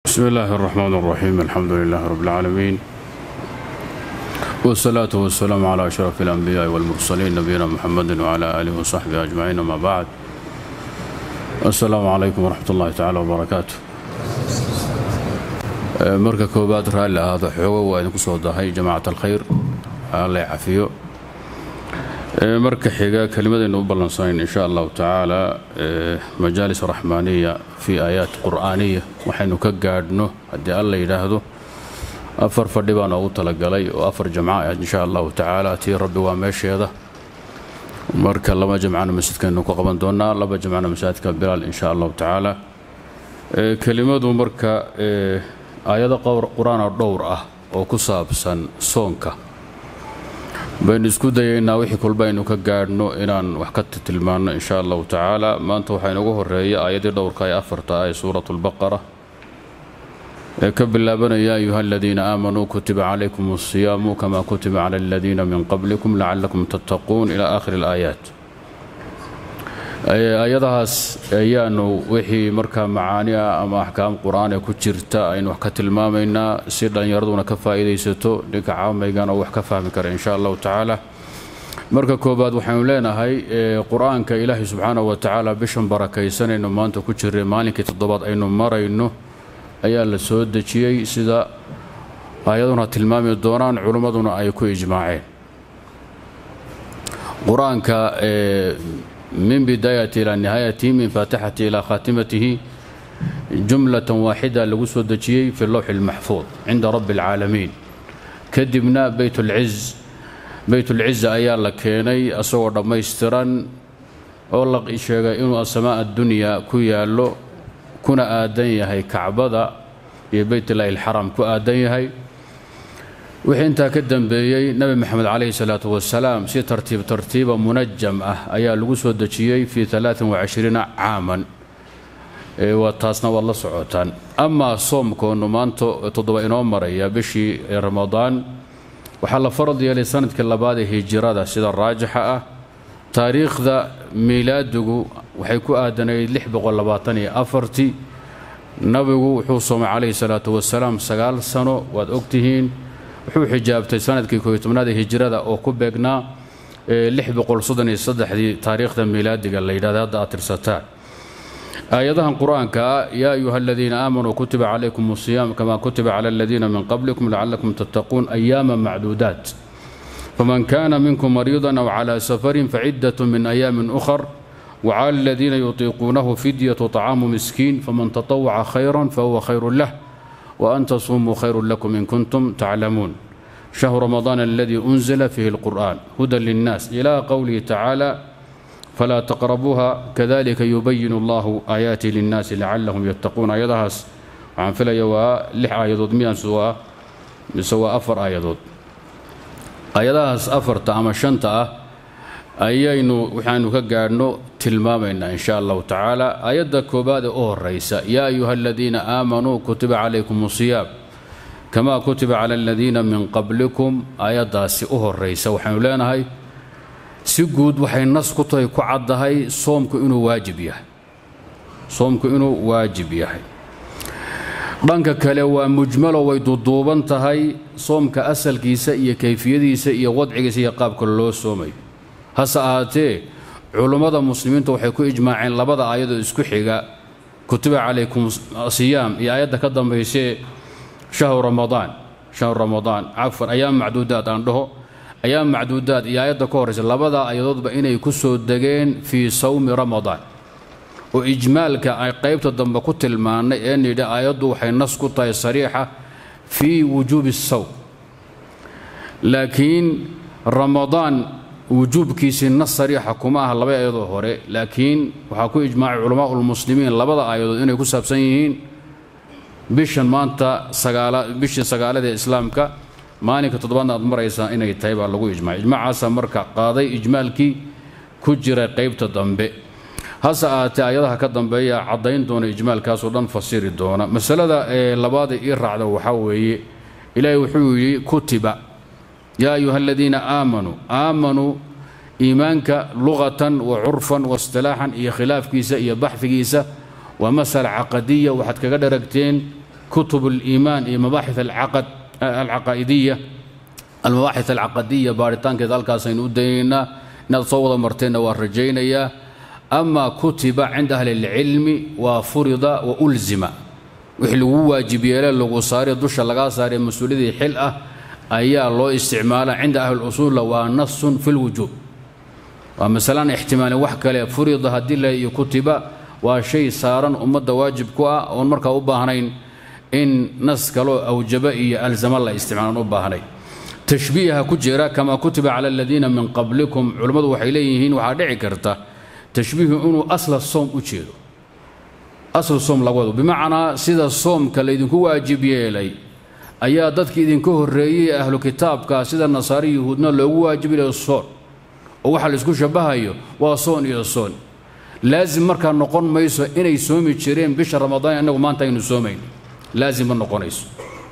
بسم الله الرحمن الرحيم الحمد لله رب العالمين والصلاة والسلام على أشرف الأنبياء والمرسلين نبينا محمد وعلى آله وصحبه أجمعين ما بعد السلام عليكم ورحمة الله تعالى وبركاته marka koobaad raalli ahaada xoogo waa idinku soo dahay jamacat alkhayr alla cafiyo marka xiga kelimadaynu u ballansanayn insha allahu tacaala majaalis raxmaaniya fii aayaat qur'aaniya waxaynu ka gaadhno haddii alla yidhaahdo afar fadhi baa noogu talagalay oo afar jamca ah insha allahu tacaala tii rabbi waa meesheeda marka laba jamcana masjidkaynu ku qaban doonaa laba jamcana masaajidka bilaal insha allahu tacaala kelimadu marka aayado qur-aanoo dhowr ah oo ku saabsan soonka baynu isku dayaynaa wixii kolba aynu ka gaadhno inaan wax ka tilmaanno insha allahu tacaala maanta waxaa inugu horeeya aayaddii dhowrka ee afarta ah ee suuratu lbaqara ee ka bilaabanaya ayuha aladiina aamanuu kutiba calaykum asiyaamu kama kutiba cala aladiina min qablikum lacalakum tattaquun ila aakhiri alaayaat aayadahaas ayaanu wixii markaa macaani ah ama axkaam qur-aan ee ku jirta aynu wax ka tilmaamaynaa si dhallinyaraduna ka faa'iidaysato dhinka caamaygan oo wax ka fahmi kara insha allahu tacaala marka koobaad waxaynu leenahay qur-aanka ilaahay subxaanahu wa tacaala bishan barakaysanayno maanta ku jirray maalinkii toddobaad aynu marayno ayaa la soo dejiyey sida aayaduna tilmaami doonaan culimmaduna ay ku ijmaaceen qur-aanka min bidaayati ilaa nihaayatihi min faatixati ilaa khaatimatihi jumlatan waaxida lagu soo dejiyey fi lowxi اlmaxfuud cinda rabbi اlcaalamiin kadibna beytulciz beytulciza ayaa la keenay asagoo dhammaystiran oo la sheegay inuu asamaa addunya ku yaallo kuna aadan yahay kacbada iyo beytlaahi alxaram ku aadan yahay wixii intaa ka dambeeyey nebi moxamed calayhi salaatu wasalaam si tartiib tartiiba munajam ah ayaa lagu soo dejiyey fii caaman waa taasna waad la socotaan amaa soomkoonu maanta toddoba inoo maraya bishii ramadaan waxaa la farad yeelay sanadkii labaad ee hijirada sida raajixa ah taariikhda miilaadigu waxay ku aadanayd tii nabigu wuxuu soomay calayhi salaatu wasalaam sagaal sano waad ogtihiin wuxuu xijaabtay sanadkii kooiy tobnaad ee hijirada oo ku beegnaa dii taariikhda miilaadiga la yidhahda hadda aad tirsataan aayadahan qur-aanka ah yaa ayuha aladiina aamanuu kutiba calaykum asiyaam kama kutiba cala aladiina min qablikum lacalakum tattaquun ayaama macduudaat faman kana minkum mariidan aw cala safarin faciddat min ayaamin ukhar wcala aladiina yutiiquunahu fidyatu طacaamu miskiin faman taطawaca khayra fahuwa khayru lah وأن تصوموا خير لكم إن كنتم تعلمون شهر رمضان الذي أنزل فيه القرآن هدى للناس إلى قوله تعالى فلا تقربوها كذلك يبين الله آياته للناس لعلهم يتقون آيادهاس عن فلا يوا لح آيادود ميان سوا سوا أفر آيادود آيادهاس أفر تأما شنطة ayaynu waxaanu ka gaadhno tilmaamaynaa insha allahu tacaala aayadda koobaad ee u horaysa yaa ayuha aladiina aamanuu kutiba calaykum asiyaam kamaa kutiba cala aladiina min qablikum aayaddaasi u horaysa waxaynu leenahay si guud waxay nas ku tahay ku caddahay soomku inuu waajib yahay soomku inuu waajib yahay dhanka kale waa mujmalo way duduuban tahay soomka asalkiisa iyo kayfiyadiisa iyo wadcigiisa iyo qaabka loo soomayo hase ahaatee culummada muslimiintu waxay ku ijmaaceen labada aayadoo isku xiga kutiba calaykum siyaam iyo aayadda ka dambaysee shahru ramadaan shahru ramadaan cafwan ayaam macduudaad aan dhaho ayaam macduudaad iyo aayadda ka horraysa labada aayadoodba inay ku soo degeen fii sawmi ramadaan oo ijmaalka ay qaybta dambe ku tilmaannay ee nidhi aayaddu waxay nas ku tahay sariixa fii wujuubi sawm laakiin ramadaan wujuubkiisii nas sariixa kuma aha laba aayadoo hore laakiin waxaa ku ijmaacay culamaa ulmuslimiin labada aayadood inay ku saabsan yihiin bishan maanta bishii sagaalada ee islaamka maalinka toddobaadna aad maraysaa inay tahay baa lagu ijmacay ijmacaasaa marka qaaday ijmaalkii ku jiray qaybta dambe hase ahaatee ayadaha ka dambeeya caddayn doona ijmaalkaasoo dhan fasiri doona masalada ee labaada ii raacda waxaa weeye ilaahay wuxuu yidhi kutiba yaa ayuha aladiina aamanuu aamanuu iimaanka luqatan wa curfan wa istilaaxan iyo khilaafkiisa iyo baxfigiisa waa masala caqadiya waxaad kaga dharagteen kutub اliimaan iyo mabaaxith alcaqaa'idiya almabaaxith alcaqadiya baaritaankeeda halkaasaynu u daynaynaa inaad soo wada marteenna waa rajaynayaa ama kutiba cinda ahli اlcilmi waa furida wa ulzima wixii lagu waajib yeele lagu saare dusha lagaa saaree mas-uuliyadii xil ah ayaa loo isticmaala cinda ahli usuula waa nasun fi lwujuub waa masalaan ixtimaalin wax kale furida haddii la iyo kutiba waa shay saaran ummadda waajib ku ah oon markaa u baahnayn in nas kaloo awjaba iyo alzama la isticmaalaan u baahnayn tashbiiha ku jira kamaa kutiba cala aladiina min qablikum culimmadu waxay leeyihiin waxaa dhici karta tashbiihu inuu asla soom u jeedo aslu soom laga wado bimacnaa sida soomka laydinku waajib yeelay ayaa dadkii idinka horreeyey ahlu kitaabka sida nasaari yuhuudna loogu waajib yeelay soon oo waxaa laisku shabahayo waa soon iyo soon laasim markaa noqon mayso inay soomi jireen bisha ramadaan innagu maanta aynu soomayn laasim ma noqonayso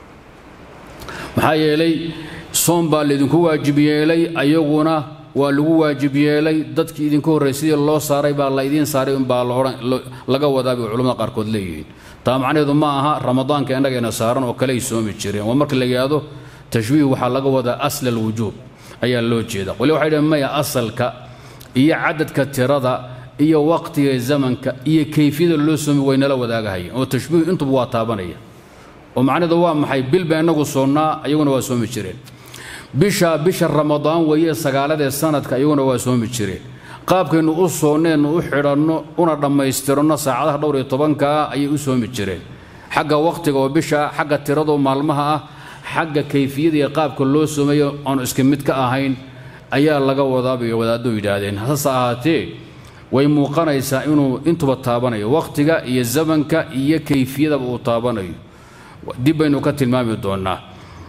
maxaa yeelay soom baa laydinku waajib yeelay ayaguna waa lagu waajib yeelay dadkii idinka horreey sidii loo saaray baa la idiin saaray unbaa laga wadaa bay culamada qaarkood leeyihiin taa macnaheedu ma aha ramadaanka innagayna saaran oo kale ay soomi jireen waa marka la yidhaahdo tashbiih waxaa laga wadaa asla alwujuub ayaa loo jeeda qoli waxay dhaheen maya asalka iyo cadadka tirada iyo waqtiga zamanka iyo kayfiyada loo soomi waynala wadaagahayeen oo tashbiih intuba waa taabanaya oo macnaheedu waa maxay bil baa innagu soonnaa ayaguna waa soomi jireen bisha bisha ramadaan weeye sagaaladee sanadka iyaguna waa soomi jireen qaabkaynu u soonneennu u xidhanno una dhammaystiranno saacadaha dhowr iyo tobankaa ayay u soomi jireen xagga wakhtiga oo bisha xagga tiradoo maalmaha ah xagga kayfiyada iyo qaabka loo soomayo aanu iska mid ka ahayn ayaa laga wadaabay wadaaddu yidhaahdeen hase ahaatee way muuqanaysaa inuu intuba taabanayo wakhtiga iyo zamanka iyo kayfiyadaba uu taabanayo dib baynu ka tilmaami doonnaa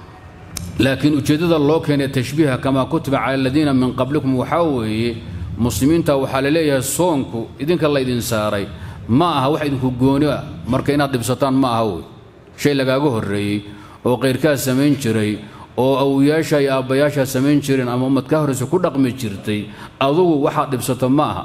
laakiin ujeeddada loo keenay tashbiiha kamaa kutiba cala aladiina min qablikum waxaa weeye muslimiinta waxaa la leeyahay soonku idinka laydin saaray ma aha wax idinku gooni ah marka inaad dhibsataan ma aha wey shay lagaaga horreeyey oo qayrkaa samayn jiray oo awoyaasha iyo aabbayaashaa samayn jireen ama ummad ka horraysa ku dhaqmi jirtay adugu waxaad dhibsato ma aha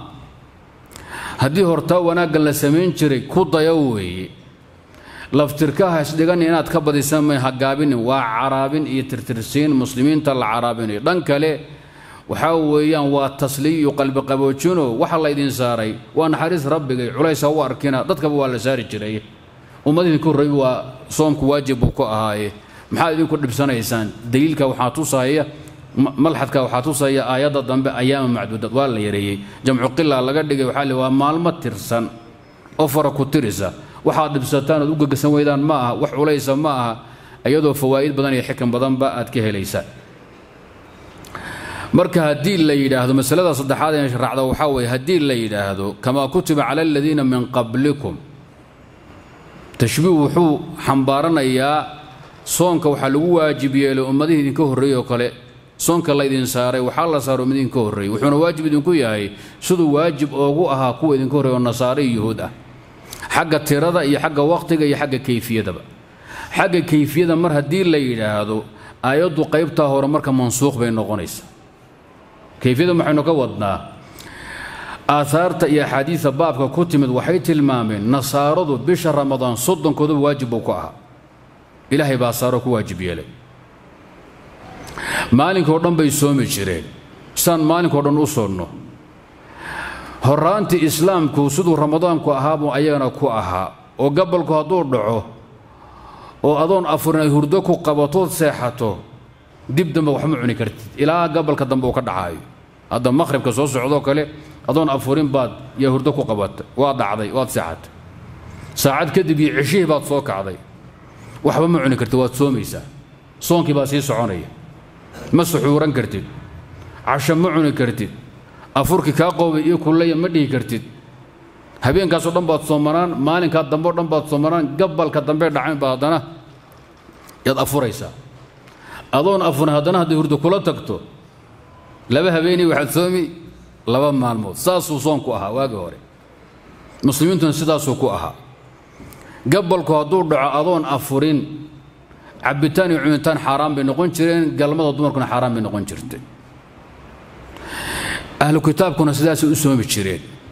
haddii hortaa wanaaggan la samayn jiray ku dayo weeye laftirkaha isdhigani inaad ka badisaan may hagaabinin waa caraabin iyo tirtirsiin muslimiinta la caraabinayo dhan kale waxaa weeyaan waa tasliy iyo qalbiqaboojino waxa laydin saaray waa naxariis rabbigay culaysa u arkina dadkaba waa la saari jiray ummad idinku horreey waa soomku waajib buu ku ahaaye maxaad idinku dhibsanaysaan daliilka waxaa tusaya malxadka waxaa tusaya aayadda dambe ayaama macduudad waa la yareeyey jamcu qila laga dhigay waxaa le waa maalmo tirsan oo fara ku tirisa waxaad dhibsataan ood u gegasan weydaan ma aha wax culaysa ma aha iyadoo fawaa'id badan iyo xikan badanba aad ka helaysaan marka haddii la yidhaahdo masalada saddexaad ee raacda waxaa weeye haddii la yidhaahdo kamaa kutiba cala aladiina min qablikum tashbiih wuxuu xambaaranayaa soonka waxaa lagu waajib yeelay ummadihii idinka horreeyey oo kale soonka laydin saaray waxaa la saaray ummad idinka horreeyey wuxuuna waajib idinku yahay siduu waajib oogu ahaa kuwa idinka horreey oo nasaare iyo yuhuud ah xagga tirada iyo xagga wakhtiga iyo xagga kayfiyadaba xagga kayfiyada mar haddii la yidhaahdo aayaddu qaybtaa hore marka mansuuq bay noqonaysaa kayfiyada maxaynu ka wadnaa aahaarta iyo axaadiida baabka ku timid waxay tilmaameen nasaaradu bisha ramadaan soddonkooduba waajib buu ku ahaa ilaahay baa saaro ku waajib yeelay maalinkao dhan bay soomi jireen saan maalinkao dhan u soonno horraantii islaamku siduu ramadaanku ahaabuu ayagana ku ahaa oo gabalku hadduu dhaco oo adoon afurin ay hurdo ku qabatood seexato dib dambe waxma cuni kartid ilaa gabalka dambe uu ka dhacaayo hadda maqhribka soo socdoo kale adoon afurin baad yaa hurdo ku qabatay waad dhacday waad seexatay saacad kadib iyo ceshihii baad soo kacday waxba ma cuni kartid waad soomaysaa soonkii baa sii soconaya ma suxuuran kartid casho ma cuni kartid afurkii kaa qoobay iyo kullaya ma dhihi kartid habeenkaasoo dhan baad soomanaan maalinkaa dambe o dhan baad soomanaan gabalka dambe dhacayn baa haddana yaad afuraysaa adoon afurin haddana hadday hurdo kula tagto laba habeenay waxaad soomi laba maalmood saasuu soonku ahaa waagii hore muslimiintuna sidaasuu ku ahaa gabalku hadduu dhaco adoon afurin cabbitaan iyo cunitaan xaaraan bay noqon jireen galmada dumarkuna xaaraan bay noqon jirtay ahlu kitaabkuna sidaasay u soomi jireen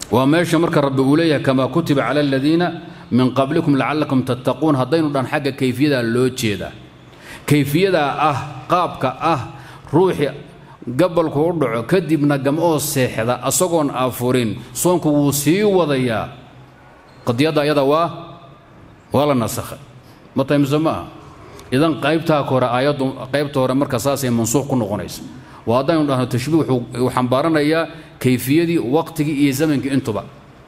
waa meesha marka rabbi uu leeyahay kamaa kutiba cala aladiina min qablikum lacallakum tattaquun haddaynu dhan xagga kayfiyadaa loo jeedaa kayfiyadaa ah qaabka ah ruuxii gabalku u dhaco kadibna gam'oo seexda asagoon afurin soonku wuu sii wadayaa qadiyadda ayada waa waa la nasakhay ma taymse ma aha idan qaybtaa hore aayaddu qaybta hore marka saasay mansuuq ku noqonaysa waa haddaynu dhahno tashbiih wuxuu xambaaranayaa kayfiyadii waqtigii iyo zamankii intuba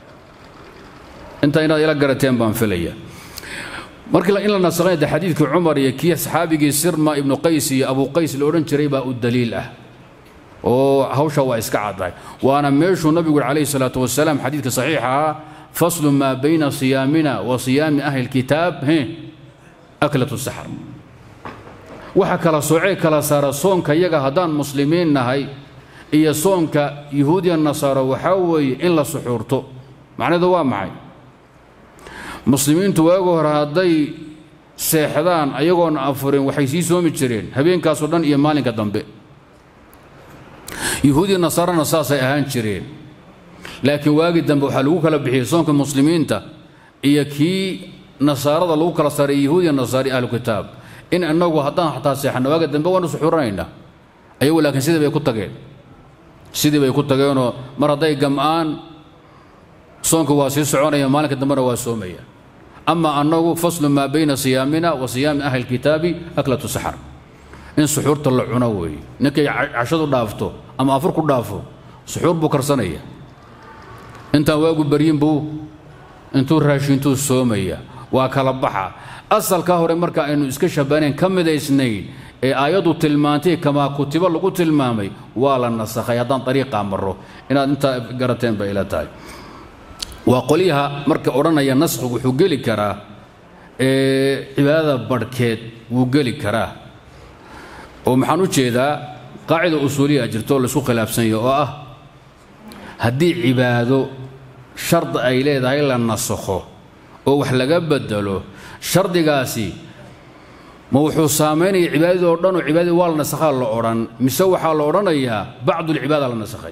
intaa inaad ila garateen baan filaya markii in la nasakhay de xadiidkii cumar iyo kii saxaabigii sirma ibnu qays iyo abu qays la odhan jiray baa u daliil ah oo hawsha waa iska caddahay waana meeshuu nabigu yuri calayhi salaatu wasalaam xadiidka saxiixa ah faslu maa bayna siyaamina wa siyaami ahli lkitaab aklatu saxr waxa kala soocee kala saara soonka yaga haddaan muslimiin nahay iyo soonka yuhuudiya nasaaro waxaa weeye in la suxuurto macnaheedu waa maxay muslimiintu waagi hore hadday seexdaan ayagoona afurin waxay sii soomi jireen habeenkaasoo dhan iyo maalinka dambe yuhuudiya nasaarana saasay ahaan jireen laakiin waagii dambe waxaa lagu kala bixiyey soonka muslimiinta iyo kii nasaarada lagu kala saaray yahuudiya nasaari ahlu kitaab in inagu haddaan xataa seexanno waaga dambe waanu suxuranaynaa ayagu laakiin sidii bay ku tageen sidii bay ku tageenoo mar hadday gam'aan soonka waa sii soconaya maalinka dambena waa soomaya ama annagu faslu maa bayna siyaamina wa siyaami ahli lkitaabi aklatu saxar in suxuurta la cuno weeye ninkay cashadu dhaafto ama afur ku dhaafo suxuur buu karsanaya intaan waagu baryin buu intuu raashintuu soomaya waa kala baxa asalkaa hore marka aynu iska shabaneen ka midaysnayn ee aayaddu tilmaantay kamaa kutibo lagu tilmaamay waa la nasakhay haddaan ariiqaa maro inaad intaa garateen bay ila tahay waa qolyaha marka odhanaya naskhigu wuxuu geli karaa cibaadada barhkeed wuu geli karaa oo maxaan u jeedaa qaacida usuuliya jirto oo laisku khilaafsanya oo ah haddii cibaado shardi ay leedahay la nasakho oo wax laga bedelo shardigaasi ma wuxuu saamaynaya cibaadadii oo dhan oo cibaadadii waa la nasakhaa la odhan mise waxaa la odhanayaa bacdulcibaada la nasakhay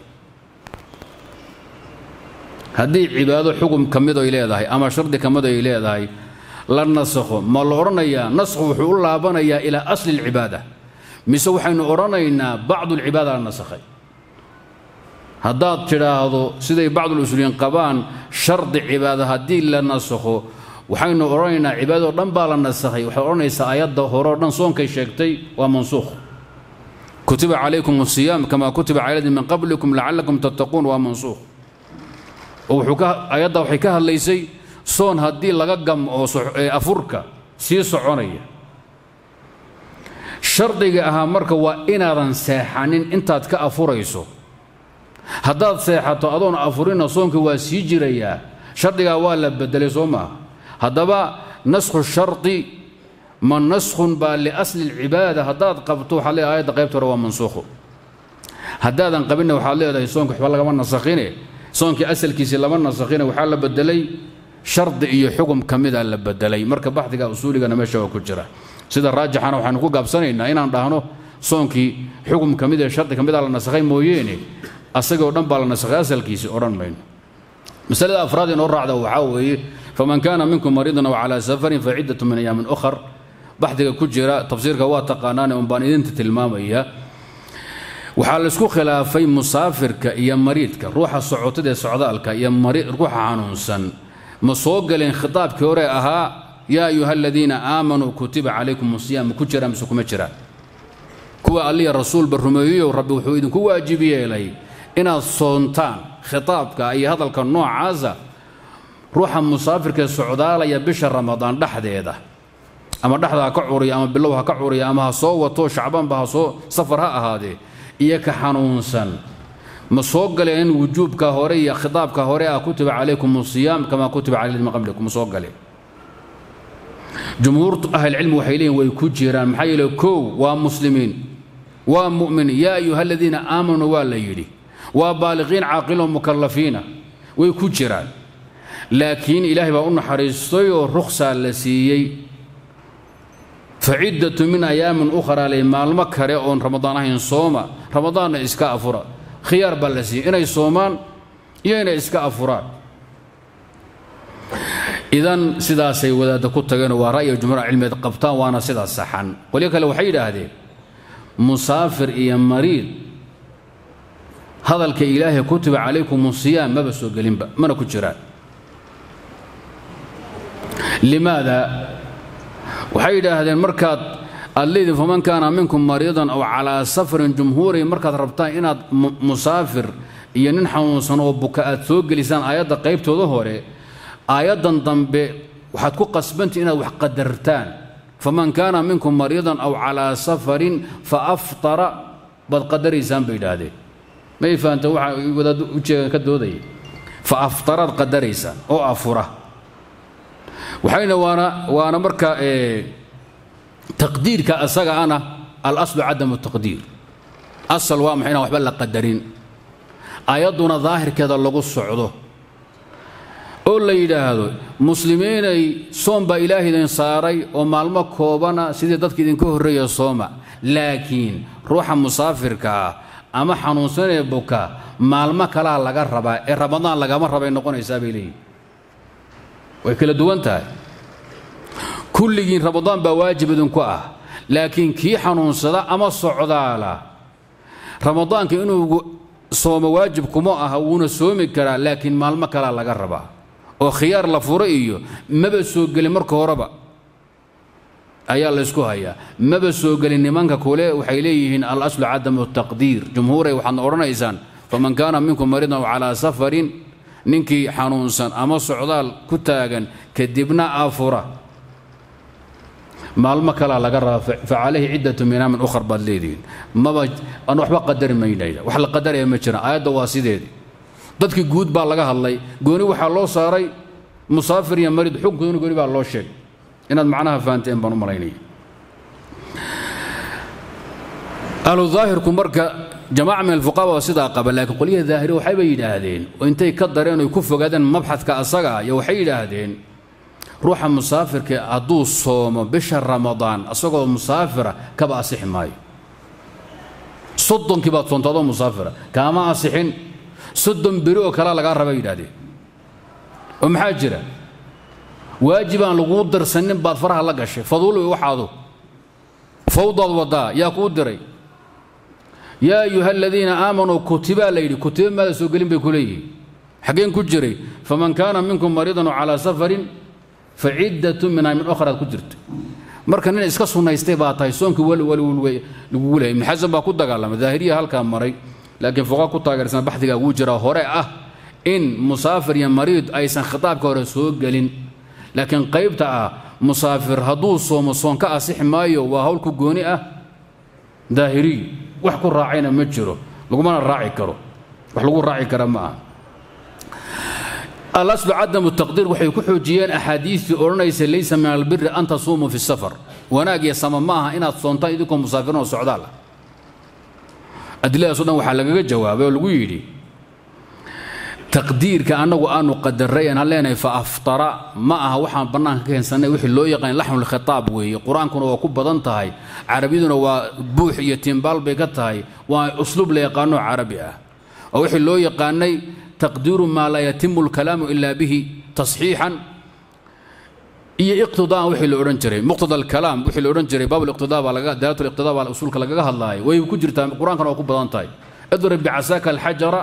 haddii cibaado xugum ka mid ay leedahay ama shardi ka mid ay leedahay la nasakho ma la odhanayaa naskhu wuxuu u laabanayaa ilaa asli alcibaada mise waxaynu odhanaynaa bacdulcibaada la nasakhay haddaad tidhaahdo siday bacdulusuuliyiin qabaan shardi cibaado haddii la nasakho waxaynu odhanaynaa cibaadadoo dhan baa la nasakhay waxaad odhanaysaa aayadda hore oo dhan soonkay sheegtay waa mansuukh kutiba calaykum asiyaam kamaa kutiba cala ladin min qablikum lacallakum tattaquun waa mansuukh oo wuxuu ka aayadda waxay ka hadlaysay soon haddii laga gam oo afurka sii soconaya shardiga ahaa marka waa inaadan seexanin intaad ka afurayso haddaad seexato adoon afurina soonka waa sii jirayaa shardigaa waa la bedelay soo maaha haddaba naskhu shardi ma naskhun baa liasli alcibaada haddaad qabto waxaad leedahay ayadda qaybta hore waa mansuukhu haddaadan qabinna waxaad leedahay soonka waxba lagama nasakhine soonkii asalkiisii lama nasakhine waxaa la bedelay shardi iyo xugum ka mida la bedelay marka baxdiga usuuligana meesha waa ku jira sida raajixana waxaanu ku gaabsanaynaa inaan dhahno soonkii xugum ka mid ee shardi ka mida la nasakhay mooyeene asagoo dhan baa la nasakhay asalkiisii odhan mayno masalada afraad inoo raacda waxaa weeye faman kaana minkum mariidan aw calaa safarin faciddatu min ayaamin ukhar baxdiga ku jira tafsiirka waa taqaanaane un baan idinta tilmaamaya waxaa laysku khilaafay musaafirka iyo mariidka ruuxa socotada ee socdaalka iyo ruuxa xanuunsan ma soo galeen khitaabkii hore ahaa yaa ayuha aladiina aamanuu kutiba calaykum siyaam ku jiraan mise kuma jiraan kuwa alliya rasuulba rumeeyeyow rabbi wuxuu idinku waajib yeelay inaad soontaan khitaabka iyo hadalka noocaasa ruuxa musaafirkaee socdaalaya bisha ramadaan dhexdeeda ama dhexda ha ka curiya ama bilow ha ka curiya ama ha soo wato shacbaanba ha soo safar ha ahaadee iyo ka xanuunsan ma soo galeen wujuubka hore iyo khitaabka hore ah kutiba calaykum asiyaam kamaa kutiba cala min qablikum ma soo galeen jumhuurtu ahlilcilmi waxay leeyihin way ku jiraan maxaa yeele kow waa muslimiin waa mu'min yaa ayuha aladiina aamanuu waa la yidhi waa baaliqiin caaqiloo mukallafiina way ku jiraan laakiin ilaahay baa u naxariistay oo rukhsaa la siiyey faciddatu min ayaamin ukhraa ley maalmo kale oon ramadaan ahayn sooma ramadaanna iska afura khiyaar baa la siiyey inay soomaan iyo inay iska afuraan idan sidaasay wadaadda ku tageen waa ra'yi jumhuur cilmiyeed qabtaan waana sidaas saxan qolyo kale waxay yidhaahdeen musaafir iyo mariid hadalka ilaahay kutiba calaykum siyaam maba soo gelinba mana ku jiraan limaada waxay yidhaahdeen markaad aad leediin faman kaana minkum mariidan aw calaa safarin jumhuuri markaad rabtaan inaad musaafir iyo nin xanuunsan oo buka aad soo gelisaan aayadda qaybtooda hore aayaddan dambe waxaad ku qasbantii inaad wax qadartaan faman kaana minkum mariidan aw calaa safarin fa aftara baad qadaraysaan bay yidhaahdeen may fahamta waxa wadaad ujeegan ka doodaya fa aftaraad qadaraysaan oo afura waxayna waana waana marka taqdiirka asaga ana alaslu cadamu taqdiir asal waa maxay inaan waxba la qadarin ayadduna daahirkeeda lagu socdo oo la yidhaahdo muslimiinay soom baa ilaah idin saaray oo maalmo koobana sidii dadka idinka horreeya sooma laakiin ruuxa musaafirka ah ama xanuunsanee buka maalmo kalaa laga rabaa ee ramadaan lagama rabay noqonaysaa bay leeyihin way kala duwan tahay kulligiin ramadaan baa waajib idinku ah laakiin kii xanuunsada ama socdaala ramadaanka inuu soomo waajib kuma aha wuuna soomi karaa laakiin maalmo kalaa laga rabaa oo khiyaar la furo iyo maba soo gelin marka horeba ayaa laysku hayaa maba soo gelin nimanka kule waxay leeyihiin alaslu cadamu taqdiir jumhuuray waxaadna odhanaysaan faman kaana minkum mariidan calaa safarin ninkii xanuunsan ama socdaal ku taagan kadibna afura maalmo kalaa laga rabaa fa calayhi ciddatu minaamin ukhar baad leedihiin maba aan waxba qadari maynayda wax la qadaraya ma jiraan aayadda waa sideedii dadkii guud baa laga hadlay gooni waxaa loo saaray musaafir iyo mariid xukunkooduna gooni baa loo sheegay inaad macnaha fahanteen baan u malaynaya ahlu daahirku marka jamaaca min alfuqaha waa sidaa qaba laakiin qolyaha daahiri waxayba yidhaahdeen oo intay ka dareen oy ku fogaadeen mabxadka asaga iyo waxay yidhaahdeen ruuxa musaafirka hadduu soomo bisha ramadaan asagoo musaafira kaba asixi maayo soddonkii baad soonta adoo musaafira kaama asixin soddon beri oo kalea lagaa raba yidhahdeen oo maxaa jira waajib aan laguu darsanin baad faraha la gashay faduul wey waxaadu fawdaad wadaa yaa kuu diray yaa ayuha aladiina aamanuu kutibaa la yidhi kutiba maada soo gelin bay ku leeyihiin xaggeen ku jiray faman kaana minkum mariidan calaa safarin fa ciddatu min aymin okhraad ku jirta marka nin iska sunnaystay baa tahay soonkii wali wali lagugu lehay ibnu xasan baa ku dagaalamay daahiriya halkaa maray laakiin fuqa ku taageersan baxdigaa wuu jiraa hore ah in musaafir iyo mariid aysan khitaabka hore soo gelin laakiin qaybta ah musaafir hadduu soomo soon ka asixi maayo waa hawlku gooni ah daahiriy wax ku raacayna ma jiro lagumana raaci karo wax lagu raaci kara ma aha alaslu cadamu taqdiir waxay ku xoojiyeen axaadiistii odhanaysa laysa min albiri an tasuumuu fi safar wanaag iyo sama ma aha inaad soontaan idinkoo musaafirin oo socdaal ah adilladaaso dhan waxaa lagaga jawaabay oo lagu yidhi taqdiirka annagu aanu qadaray aan leenahay fa aftara ma aha waxaan bannaanka ka keensannay wixii loo yaqaan laxnulkhitaab weeye qur-aankuna waa ku badan tahay carabiyaduna waa buux iyo tiimbaal bay ka tahay waa usluub la yaqaano carabi ah oo wixii loo yaqaanay taqdiiru maa laa yatimu alkalaamu ilaa bihi tasxiixan iyo iqtidaan wixii la odhan jiray muqtada alkalaam wixii la odhan jiray baab liqtidaa baa laga daalatu liqtidaa baa usuulka lagaga hadlaayay way ku jirtaa qur-aankana waa ku badan tahay idrib bicasaaka alxajara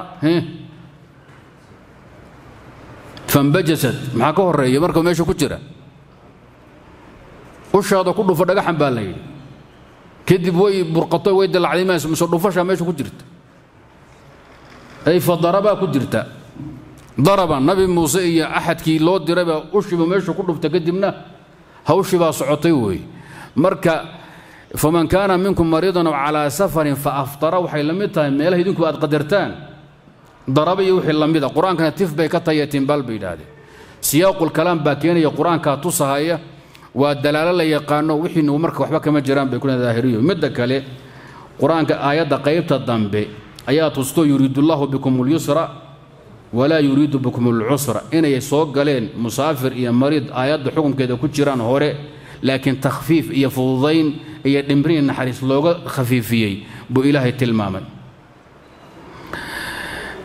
fambajasad maxaa ka horeeya marka meesha ku jira ushaada ku dhufo dhagaxan baa la yidhi kadib way burqato way dalacday mayso mise dhufashaa meesha ku jirta ay fa darabaa ku jirta daraba nabi muuse iyo axadkii loo dirayba ushiba meesha ku dhufta kadibna hawshii baa socotay weeye marka faman kaana minkum mariidan aw calaa safarin fa aftara waxay la mid tahay meelaha idinku aad qadartaan daraba iyo wixii la mida qur-aankana tif bay ka tahiya timbal bay yidhaahdeen siyaaqulkalaam baa keenaya qur-aankaa tusahaya waa dalaalo la yaqaano wixiinu marka waxba kama jiraan bay kuna daahiriyo midda kale qur-aanka aayadda qaybta dambe ayaa tusto yuriidu allahu bikum اlyusra walaa yuriidu bikum اlcusra inay soo galeen musaafir iyo mariid aayadda xukunkeeda ku jiraan hore laakiin takhfiif iyo fududayn iyo dhimrin iyo naxariis looga khafiifiyey buu ilaahay tilmaamay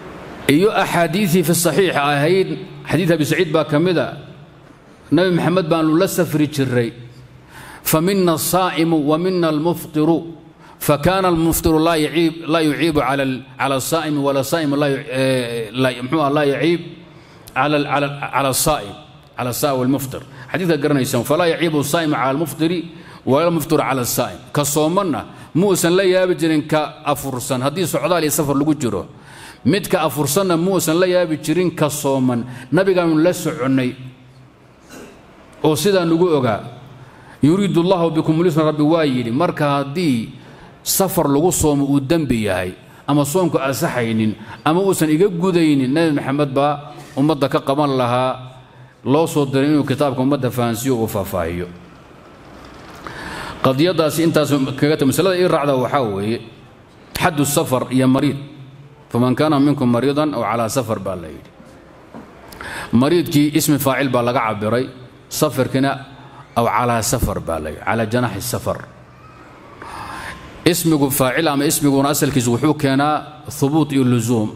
iyo axaadiiii fi saxiix ahayd xadiid abi saciid baa ka mida nabi maxamed baanu la safri jiray famina asaa'imu wa mina almuftiru fakana almuftiru laa yuciibu cala asaa'imi wala saa'imu mxuu laa yaciib cala asaa'im cala saa'im walmuftir xadiidka garanaysaan falaa yaciibu asaa'imu cala almuftiri wala almuftiru cala asaa'im ka soomanna muusan la yaabi jirin ka afursan haddii socdaal iyo safar lagu jiro midka afursanna muusan la yaabi jirin ka sooman nabigaanu la soconnay oo sidaa nugu ogaa yuriidu allahu bikum lisna rabbi waa yidhi marka haddii safar lagu soomo uu dembi yahay ama soomku asaxaynin ama uusan iga gudaynin nebi maxamed baa ummadda ka qaban lahaa loo soo diray inuu kitaabka ummadda fahansiiyo uu faahfaahiyo qadiyadaasi intaas kaga ta masalada ii raacda waxaa weeye xaddu safar iyo mariid faman kaana minkum mariidan aw calaa safar baa la yidhi mariidkii ismi faacil baa laga cabiray safarkiina aw calaa safar baa la yidhi calaa janaxi safar ismigu faacil ama ismiguna asalkiisu wuxuu keenaa hubuut iyo lusuum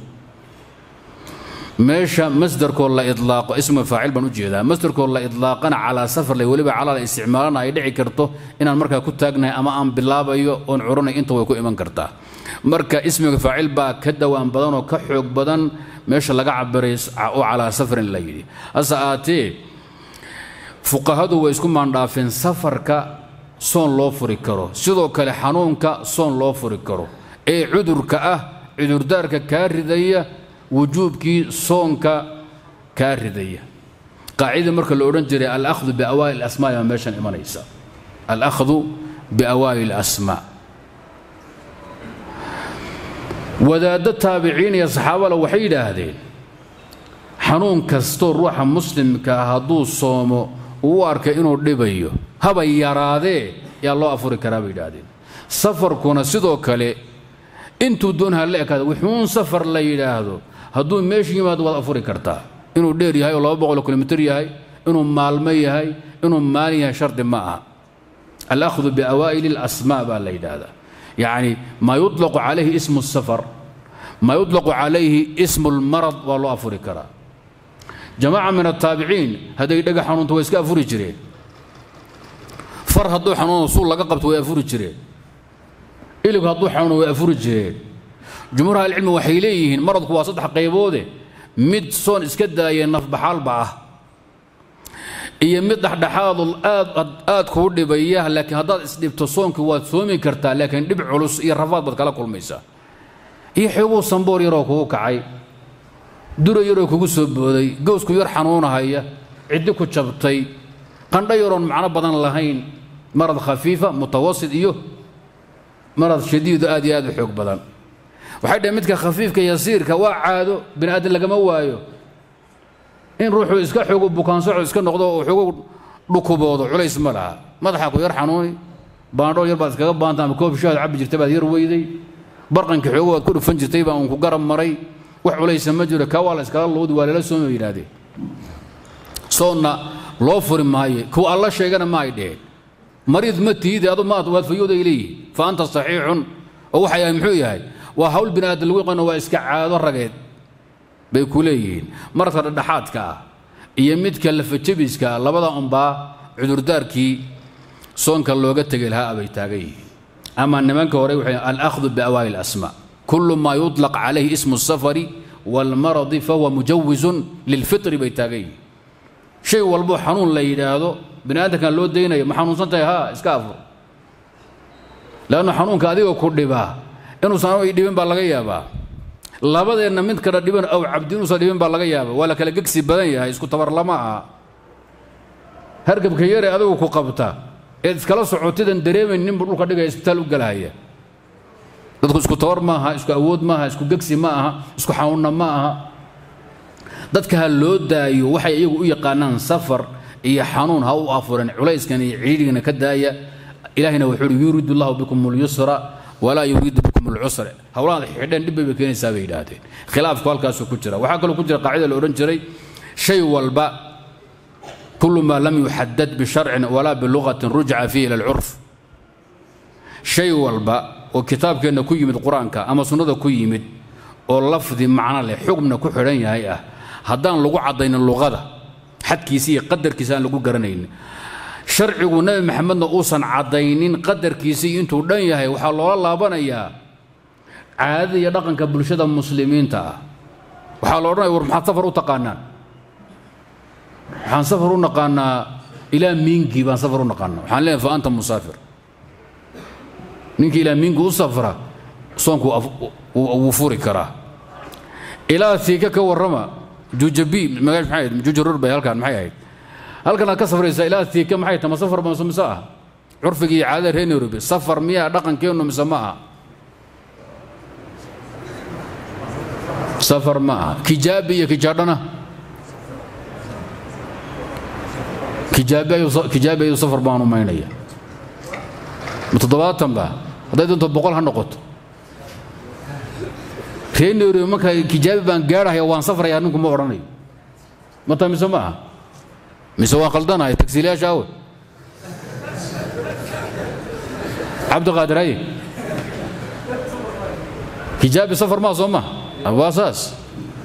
meesha masdarkoo la idlaaqo ismiga faacil baan u jeedaa masdarkoo la idlaaqana calaa safar lay weliba calaa la isticmaalana ay dhici karto inaan markaa ku taagnahay ama aan bilaabayo oon curanay inta way ku iman kartaa marka ismiga faacil baa ka dawaan badan oo ka xoog badan meesha laga cabiray oo calaa safarin la yidhi hase aatee fuqahadu way isku maandhaafeen safarka soon loo furi karo sidoo kale xanuunka soon loo furi karo ee cudurka ah cudurdaarka kaa ridaya wujuubkii soonka kaa ridaya qaacidii marka la odhan jiray alahdu biawaa'il asmaa baa meeshan imanaysa alahdu biawaa'il asmaa wadaaddo taabiciin iyo saxaabala waxay yidhaahdeen xanuun kastoo ruuxa muslimka ah hadduu soomo uu u arkay inuu dhibayo haba yaraadee yaa loo afuri karaa bay yidhaahdeen safarkuna sidoo kale intuu doonha la ekaada wuxuun safar la yidhaahdo hadduu meeshu yimaado waad afuri kartaa inuu dheer yahay oo laba boqol kilomitr yahay inuu maalmo yahay inuu maalin yahay shardi ma aha alahdu biawaa'ili اlasmaa baa la yidhaahdaa yacni maa yuطlaqu calayhi ismu الsafar maa yuطlaqu calayhi ismu اlmarad waa loo afuri karaa jamaaca min altaabiciin hadday dhega xanuunto way iska afuri jireen far hadduu xanuuno suul laga qabto way afuri jireen ilig hadduu xanuuno way afuri jireen jumhuur ahlicilmi waxay leeyihiin maradku waa saddex qayboode mid soon iska daaya nafbaxaalba ah iyo mid dhexdhexaadu aad aad kuu dhibaya laakiin haddaad isdhibto soonkii waad soomi kartaa laakiin dhib culus iyo rafaad baad kala kulmaysaa iyo xooguu samboor yaroo kugu kacay duro yaroo kugu soo booday gowsku yar xanuunahaya ciddi ku jabtay qandho yaroon macno badan lahayn marad khafiifa mutawasit iyo marad shadiido aad iyo aad u xoog badan waxay dhaheen midka khafiifka yasiirka waa caado bini aadan lagama waayo in ruuxuu iska xoogo bukaansoco iska noqdo oo xoogo dhukuboodo culays ma laha madaxa ku yar xanuuni baandhool yar baad iskaga baanta ama koob shaad cabbi jirtay baad yar weyday barqanka xoogo waad ku dhufan jirtay baa uun ku garab maray wax culaysa ma jiro kaa waa la iskala lowdi waa lala sooma yidhaahdeen soonna loo furi maayo kuwa alla sheegana ma ay dheheen mariid ma tiide adu maad waad fayooday leeyihi fa anta saxiixun oo waxa yahay muxuu yahay waa hawl bini aadan lagu yaqaano waa iska caado rageed bay ku leeyihiin maradka dhexdhexaadka ah iyo midka lafajabiska ah labada unbaa cudurdaarkii soonka looga tegay lahaa bay taagan yihiin ama nimanka hore waxay alahdu biawaa'il asmaa kullu maa yuطlaq calayhi ismu الsafari wاlmaradi fahuwa mujawizun lilfitri bay taagan yihiin shay walbo xanuun la yidhaahdo bini aadamkan loo daynayo ma xanuunsan tahay haa iska afur leannu xanuunka adiga ku dhibaa inuusan ay dhibin baa laga yaabaa labadeenna mid kala dhiban aw cabdi inuusan dhibin baa laga yaaba waa la kala gegsi badan yahay isku tabar lama aha hargabka yare adigu ku qabta eed iskala socotidan dareemayn ninbu dhulka dhigaya isbitaal u galahaya dadku isku tabar ma aha isku awood ma aha isku gegsi ma aha isku xanuunna ma aha dadka ha loo daayo waxay iyagu u yaqaanaan safar iyo xanuun ha u afuren culayskan iyo ciidhigana ka daaya ilaahina wuxuu uhi yuriidu allahu bikum اlyusra walaa yuriidu bikum اlcusra howlahaad xidheen dhib bay bay keenaysaa bay yidhaahdeen khilaafku halkaasuu ku jira waxaa kaloo ku jira qaacida la odhan jiray shay walba kulu maa lam yuxadad bisharcin walaa bilugatin rujca fiihi ila alcurf shay walba oo kitaabkeenna ku yimid qur-aanka ama sunnada ku yimid oo lafdi macno leh xugmna ku xidhan yahay ah haddaan lagu caddaynin luqada xadkiisa iyo qadarkiisa aan lagu garanaynin sharcigu nebi maxamedna uusan caddaynin qadarkiisa iyo intuu dhan yahay waxaa loola laabanayaa caadada iyo dhaqanka bulshada muslimiinta ah waxaa la odhanaya war maxaad safar u taqaanaan waxaan safar u naqaanaa ilaa miingi baan safar u naqaanaa waxaan leeyahay fa anta musaafir ninkii ilaa miingi u safra soonku wuu furi karaa ilaa fiika ka warrama jujabi magaal maxay ahayd jujarur bay halkaan maxay ahayd halkan aad ka safraysaa ilaa fiika maxay tahay ma safar ma mise ah curfiga iyo caadada reer nairobi safar miyaa dhaqankeennu mise ma aha safar ma aha kijaabi iyo kijaadhana kijaabi ayuu safar baan umaynaya ma toddobaatan ba hadday doonto boqol ha noqoto reer nairobi marka kijaabi baan gaadhahaya waan safraya ninku ma odhanayo ma taa mise ma aha mise waan khaldanahay tagsiilayaasha awe cabdiqaadir aye kijaabi safar maa soo maha waa saas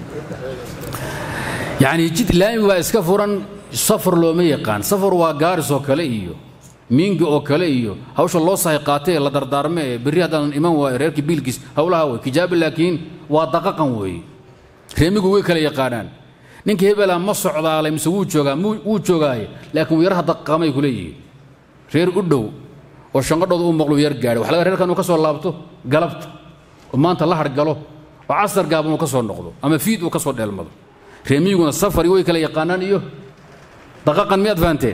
yacni jid laami baa iska furan safar looma yaqaan safar waa gaaris oo kale iyo miingi oo kale iyo hawsha loo sahay qaatay ee la dardaarme ee berri haddaanan iman waayo reerkii biilkiis howlaha wey kijaabi laakiin waa daqaqan weeye reemigu way kala yaqaanaan ninka hebela ma socdaalay mise wuu joogaa wuu joogaaye laakiin wuu yaraha daqaqamay ku leeyihiin reer u dhow oo shanqadhooda u maqlu yar gaadhay waxa laga reerkan uu ka soo laabto galabta oo maanta la hargalo oo casar gaaban uu ka soo noqdo ama fiid uu ka soo dheelmado reemiyiguna safari way kala yaqaanaan iyo daqaqan miyaad fahanteen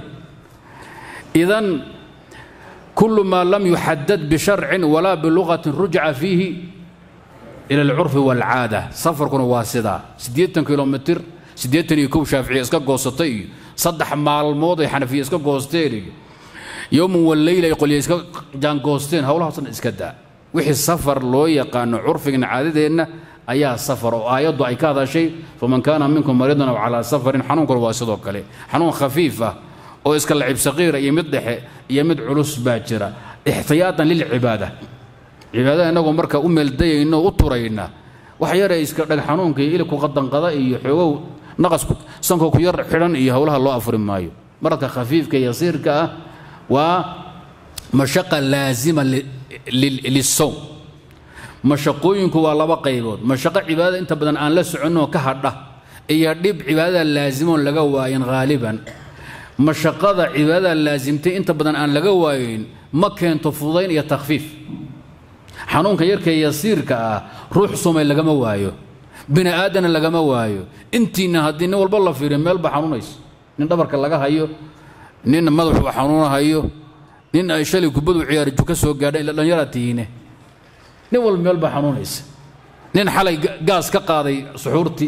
idan kullu maa lam yuxadad bisharcin walaa bilugatin rujca fiihi ila alcurfi waalcaada safarkuna waa sidaa siddeetan kilomitir siddeetan iyo kow shaaficiya iska goosatay iyo saddex maalmood ay xanafiya iska goosteen iyo yowman waleyla ay qolya iska jaangoosteen howlahaasna iska daa wixii safar loo yaqaano curfigana caadadeenna ayaa safar oo aayaddu ay ka hadashay faman kaana minkum mariidan aw calaa safarin xanuunkuna waa sidoo kale xanuun khafiif ah oo iska lacib saqiira iyo mid dhexe iyo mid culus baa jira ixtiyaatan lilcibaada cibaadada innagoo marka u meeldayayno u turayna wax yare iska dhag xanuunka iyo ilibku qadanqada iyo xoogow naqasku sanko ku yar xidhan iyo howlaha loo afuri maayo maradka khafiifka yasiirka ah waa mashaqa laazima lisowm mashaqooyinku waa laba qaybood mashaqo cibaadada inta badan aan la soconoo ka hadha iyo dhib cibaadada laasimoon laga waayin haaliban mashaqada cibaadada laasimtay inta badan aan laga waayin ma keento fudayn iyo takhfiif xanuunka yarkee yasiirka ah ruux sumay lagama waayo bini aadana lagama waayo intiina haddii nin walba la fiiriyo meelba xanuunaysa nin dhabarka laga hayo nin madaxuu xanuunahayo nin ay shalay kubadu ciyaariju ka soo gaadha ila dhallinyaraa tihiine nin walba meel baa xanuunaysa nin xalay gaas ka qaaday suxuurtii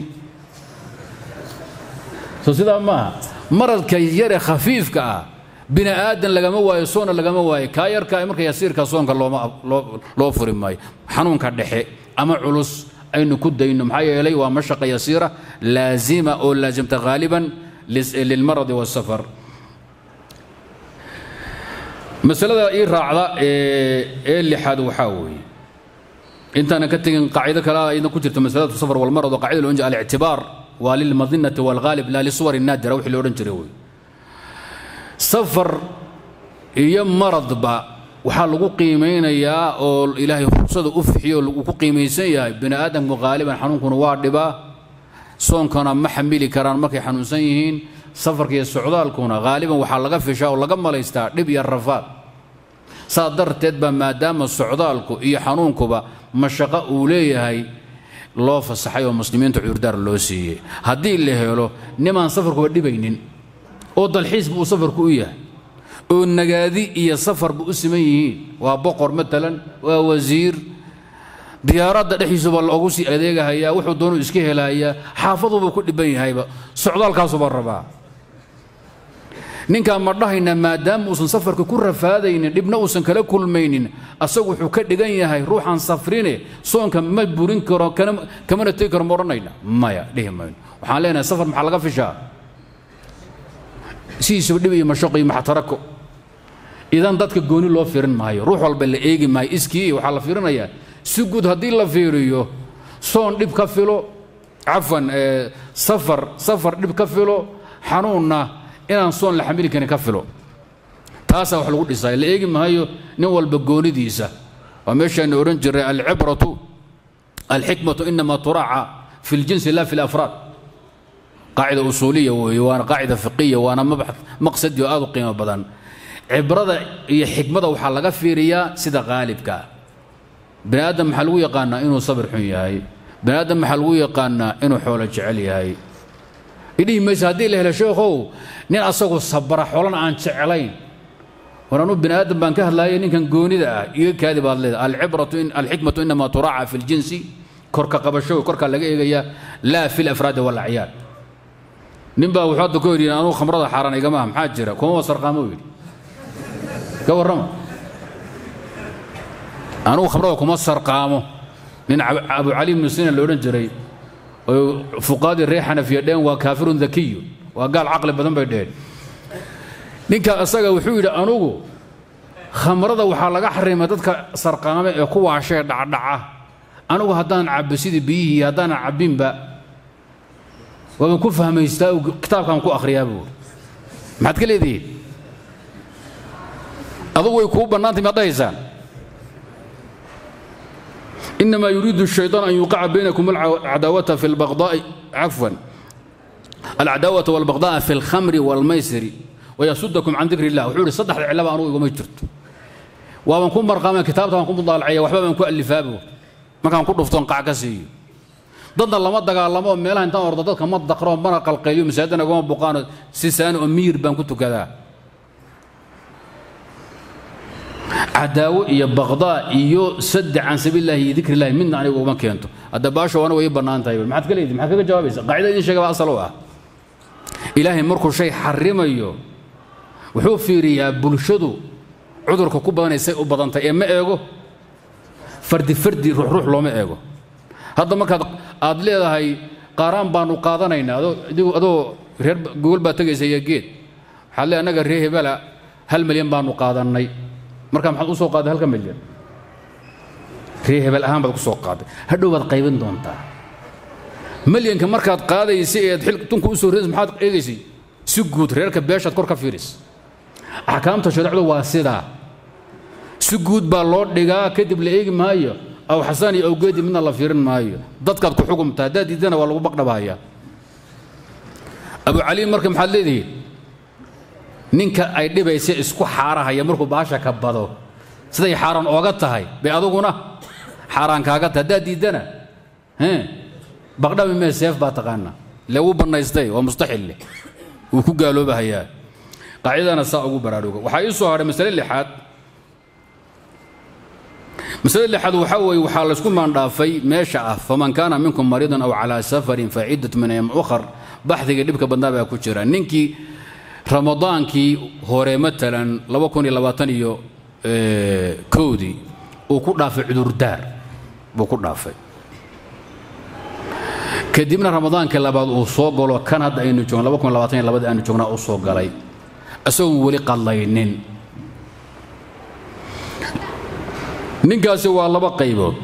soo sidaa maaha maradka yare khafiifka ah bini aadan lagama waayo soonna lagama waayo kaa yarka marka yasiirka soonka looma loo furi maayo xanuunka dhexe ama culus aynu ku dayno maxaa yeelay waa mashaqa yasiira laazima oo laazimta ghaaliban lilmaradi waasafar masalada ii raacda ee lixaad waxaa weeye intaanan ka tegin qaacido kale ayadna ku jirta masalatu safar walmarad oo qaacida loodhan jira alictibaar waa lilmadinati waalghaalib laa lisuwar naadira wixii lo odhan jiray wey safar iyo maradba waxaa lagu qiimaynayaa oo ilaahay rugsada u fixiyo uu ku qiimaysan yahay bini aadamku haaliban xanuunkuna waa dhibaa soonkana ma xamili karaan markay xanuunsan yihiin safarka iyo socdaalkuna haaliban waxaa laga fishaa oo laga malaystaa dhib iyo rafaad saa darteed baa maadaama socdaalku iyo xanuunkuba mashaqo uu leeyahay loo fasaxay oo muslimiinta cudurdaar loo siiyey haddii la helo nimaan safarkuba dhibaynin oo dalxiisba uu safarku u yahay oo nagaadi iyo safarba u siman yihiin waa boqor matalan waa wasiir diyaaradda dhexdiisuba loogu sii adeegahayaa wuxuu doonuu iska helayaa xaafaduubuu ku dhiban yahayba socdaalkaasuba rabaa ninkaan ma dhahaynaa maadaama uusan safarka ku rafaadaynin dhibna uusan kala kulmaynin asagu wuxuu ka dhigan yahay ruuxaan safrine soonka ma burin karo kamana tegi karo ma odhanayna maya dhihi mayno waxaan leenahay safar maxaa laga fishaa sidiisuba dhib iyo mashaqo iyo maxtarako idan dadka gooni loo fiirin maayo ruux walba la eegi maayo iskii waxaa la fiirinayaa si guud haddii la fiiriyo soon dhib ka filo cafwan safar safar dhib ka filo xanuunna inaan soon la xamili karin ka filo taasaa wax lagu dhisay la eegi maayo nin walba goonidiisa waa meeshaanu odhan jiray alcibratu alxikmatu inama turaaca fi ljinsi la fi lafraad qaacida usuuliya weeye waana qaacida fiqiya waana mabxad maqsadi oo aad u qiimo badan cibrada iyo xikmada waxaa laga fiiriyaa sida qaalibka bani aadam maxaa lagu yaqaanaa inuu sabir xun yahay bani aadam maxaa lagu yaqaanaa inuu xoolo jecel yahay idhihi mayse haddii la helo sheekhow nin asagoo sabara xoolana aan jeclayn war anuu bani aadam baan ka hadlaayay ninkan goonida ah iga kaadi baad leedahay alcibratu alxikmatu inama turaaca fi ljinsi korka qabasho korkaa laga eegayaa laa fi lafraadi walacyaad nin baa wuxuu hadda ku yidhi anuu khamrada xaaraan igama ah maxaa jira kuma wasarqaamo yidhi ka warrama anugu khamrada kuma sarqaamo nin abu cali ibnu sina la odhan jiray oo fuqaadii reer xanafiya dheen waa kaafirun dakiyu waa gaal caqli badan bay dheheen ninka isaga wuxuu yidhi anugu khamrada waxaa laga xarimay dadka sarqaame ee ku waashee dhacdhaca anugu haddaan cabbo sidii biyihii haddaanan cabbinba waaban ku fahmaystaa kitaabkaan ku akhriyaa buuri maxaad ka leedihiin adugu way kuu bannaantay maad dhahaysaan إنما يريد الشيطان أن يوقع بينكم العداوة في البغضاء عفوا العداوة والبغضاء في الخمر والميسر ويصدكم عن ذكر الله وحوري صدح العلامة أنو يقوم يجرت ومن كن مرقام كتابة من كن مضالعية وحبا من كن ألفابه ما كان كل فتون قعكسي ضد الله ما دقا الله ما ميلها انت أرض ضدك ما دقرون مرق القيوم سيدنا قوم بقان سيسان أمير بان كنت كذا cadaawo iyo baqdaa iyo saddex can sabiilillahi iyo dikri illahi midna aniga uma keento hadda baasho wana way bannaan tahay maxaad ka leedihi maxaad kaga jawaabaysa qaacida idin sheega baa asal u ah ilaahay markuu shay xarimayo wuxuu fiiriyaa bulshadu cudurka ku badanaysay u badantay ee ma eego fardi fardi ruux ruux looma eego hadda markaad aad leedahay qaaraan baanu qaadanaynaa adoo adoo reer gogol baa tegaysa iyo geed waxaad leedahay annaga reer hebela hal milyan baanu qaadannay markaa maxaad u soo qaaday halka milyan ree hebel ahaan baad ku soo qaaday hadhow baad qaybin doontaa milyanka markaad qaadaysa eed xil tunka u soo reedaysa maxaad eegaysay si guud reerka beeshaad kor ka fiiris axkaamta shareecdu waa sidaa si guud baa loo dhigaa kadib la eegi maayo aw xasaan iyo awgeedi midna la fiirin maayo dadkaad ku xukumtaa haddaad diidana waa lagu baqdhabahayaa abu caliin marka maxaad leedihiin ninka ay dhibaysa isku xaarahaya markuu baasha ka bado siday xaaraan ooga tahay bay aduguna xaaraan kaaga tahay haddaad diiddana baqdhabi mee seef baa taqaana le wuu bannaystay waa mustaxil leh wuu ku gaaloobahayaa qaacidana saa ugu baraaruga waxaa ii soo hadhay masale lixaad masalada lixaad waxaa weeye waxaa laysku maandhaafay meesha ah faman kaana minkum mariidan aw calaa safarin fa ciddat min ayam ukhar baxdiga dhibka badnaa baa ku jira ninkii ramadaankii hore matalan laba kun iyo labaatan iyo kowdii uu ku dhaafay cudurdaar buu ku dhaafay kadibna ramadaankii labaad uu soo galo kan hadda aynu joogno laba kun labaatan iyo labadii aynu joognaa uu soo galay isagoon weli qadlaynin ninkaasi waa laba qaybood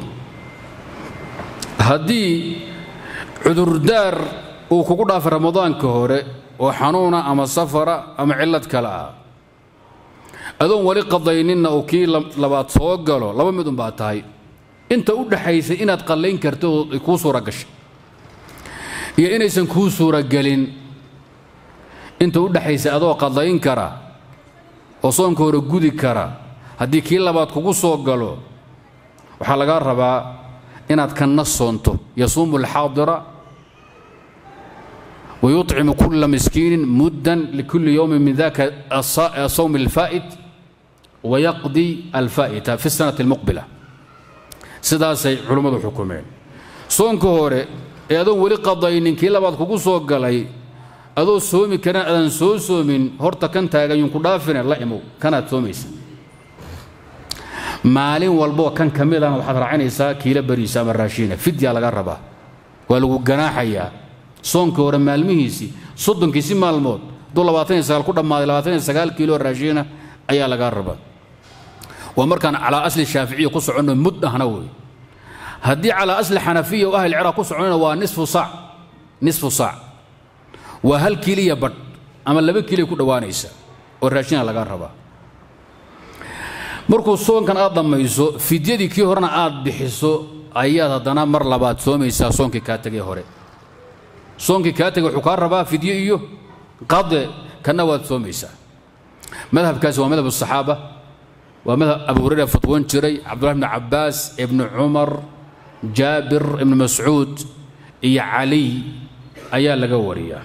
haddii cudurdaar uu kugu dhaafay ramadaanka hore oo xanuuna ama safara ama cillad kale ah adoon weli qadayninna uu kii labaad soo galo laba mid unbaa tahay inta u dhaxaysay inaad qallayn karto oo ay kuu suura gashay iyo inaysan kuu suuragelin inta u dhaxaysay adoo qadayn kara oo soonka hore gudi kara haddii kii labaad kugu soo galo waxaa lagaa rabaa inaad kanna soonto yasuumu alxaadira ويطعم كل مسكين مدا لكل يوم من ذاك الصوم الفائت ويقضي الفائت في السنة المقبلة سداسي علماء حكومين صونك هوري أدون ولي قضاين كي لبعض كوكو سوق قلي أدو سومي كان أدن سو سومين هورتا كان تاغا ينكو دافن الله يمو كانت سوميس مالين والبو كان كميلا waxaad raacinaysaa kiila bariisa ama raashiina fidya laga rabaa waa lagu ganaaxayaa soonka hore maalmihiisii soddonkiisi maalmood hadduu labaatan iyo sagaal ku dhammaaday labaatan iyo sagaal kiilo raashiina ayaa lagaa rabaa waa markaan calaa asli shaaficiya ku soconno mud ahna wey haddii calaa asli xanafiya oo ahli ciraaq ku soconayna waa nisfu saac nisfu saac waa hal kiliya badh ama laba kiliya ku dhowaanaysa oo raashina laga rabaa markuu soonkan aad dhammayso fidyadii kii horena aad bixiso ayaad haddana mar labaad soomaysaa soonkii kaa tegay hore soonkii kaa tegay wuxuu kaa rabaa fidyo iyo qade kana waad soomaysaa madhabkaasi waa madhab asaxaaba waa madhab abu hurayra fatwoon jiray cabdullahi bni cabbaas ibni cumar jaabir ibni mascuud iyo caliy ayaa laga wariyaa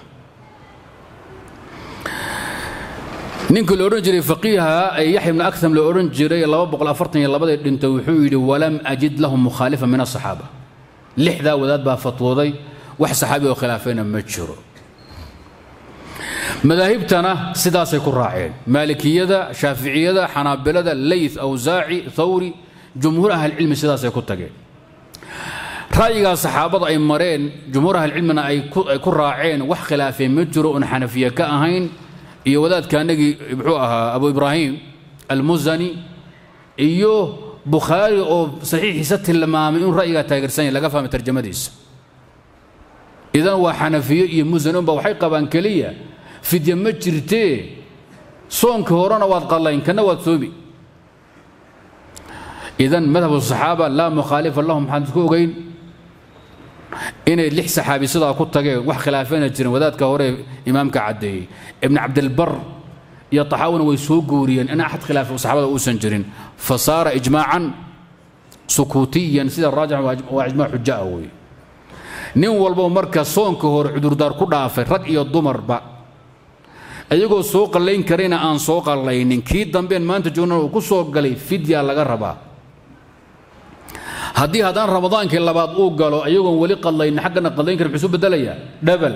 ninkii la odhan jiray faqiiha ee yaxya ibni akam la odhan jiray labadii dhintay wuxuu yidhi walam ajid lahu mukhaalifa min asaxaaba lixdaa wadaad baa fatwooday wax saxaabi oo khilaafayna ma jiro madaahibtana sidaasay ku raaceen maalikiyada shaaficiyada xanaabilada leyth awsaaci thawri jumhuur ahlicilmi sidaasay ku tageen ra'yigaa saxaabada ay mareen jumhuur ahlicilmina ay ku raaceen wax khilaafeen ma jiro oon xanafiye ka ahayn iyo wadaadka anagii muxuu ahaa abu ibraahim almusani iyo bukhaari oo saxiixiisa tilmaamay inuu ra'yigaa taageersan yahay laga fahmay tarjamadiisa idan waa xanafiye iyo musani unba waxay qabaan keliya fidya ma jirtee soonka horena waad qallayn kana waad soomi idan madhabu saxaaba laa mukhaalifa lahum maxaan isku ogeyn inay lix saxaabi sidaa ku tageen wax khilaafeena jirin wadaadka hore imaamka caddeeyey ibn cabdilbar iyo taxaawina way soo guuriyeen in axad khilaaf saxaabada uusan jirin fa saara ijmaacan sukuutiyan sida raajix waa ijmaac xuja ah weeye nin walbo marka soonka hore cudurdaar ku dhaafay rag iyo dumarba ayagoo soo qallayn karayna aan soo qallaynin kii dambeen maanta joogna uu ku soo galay fidya laga rabaa haddii haddaan ramadaankii labaad uu galo ayagoon weli qadlaynin xaggana qadlayn karin muxuu bedelayaa dhabal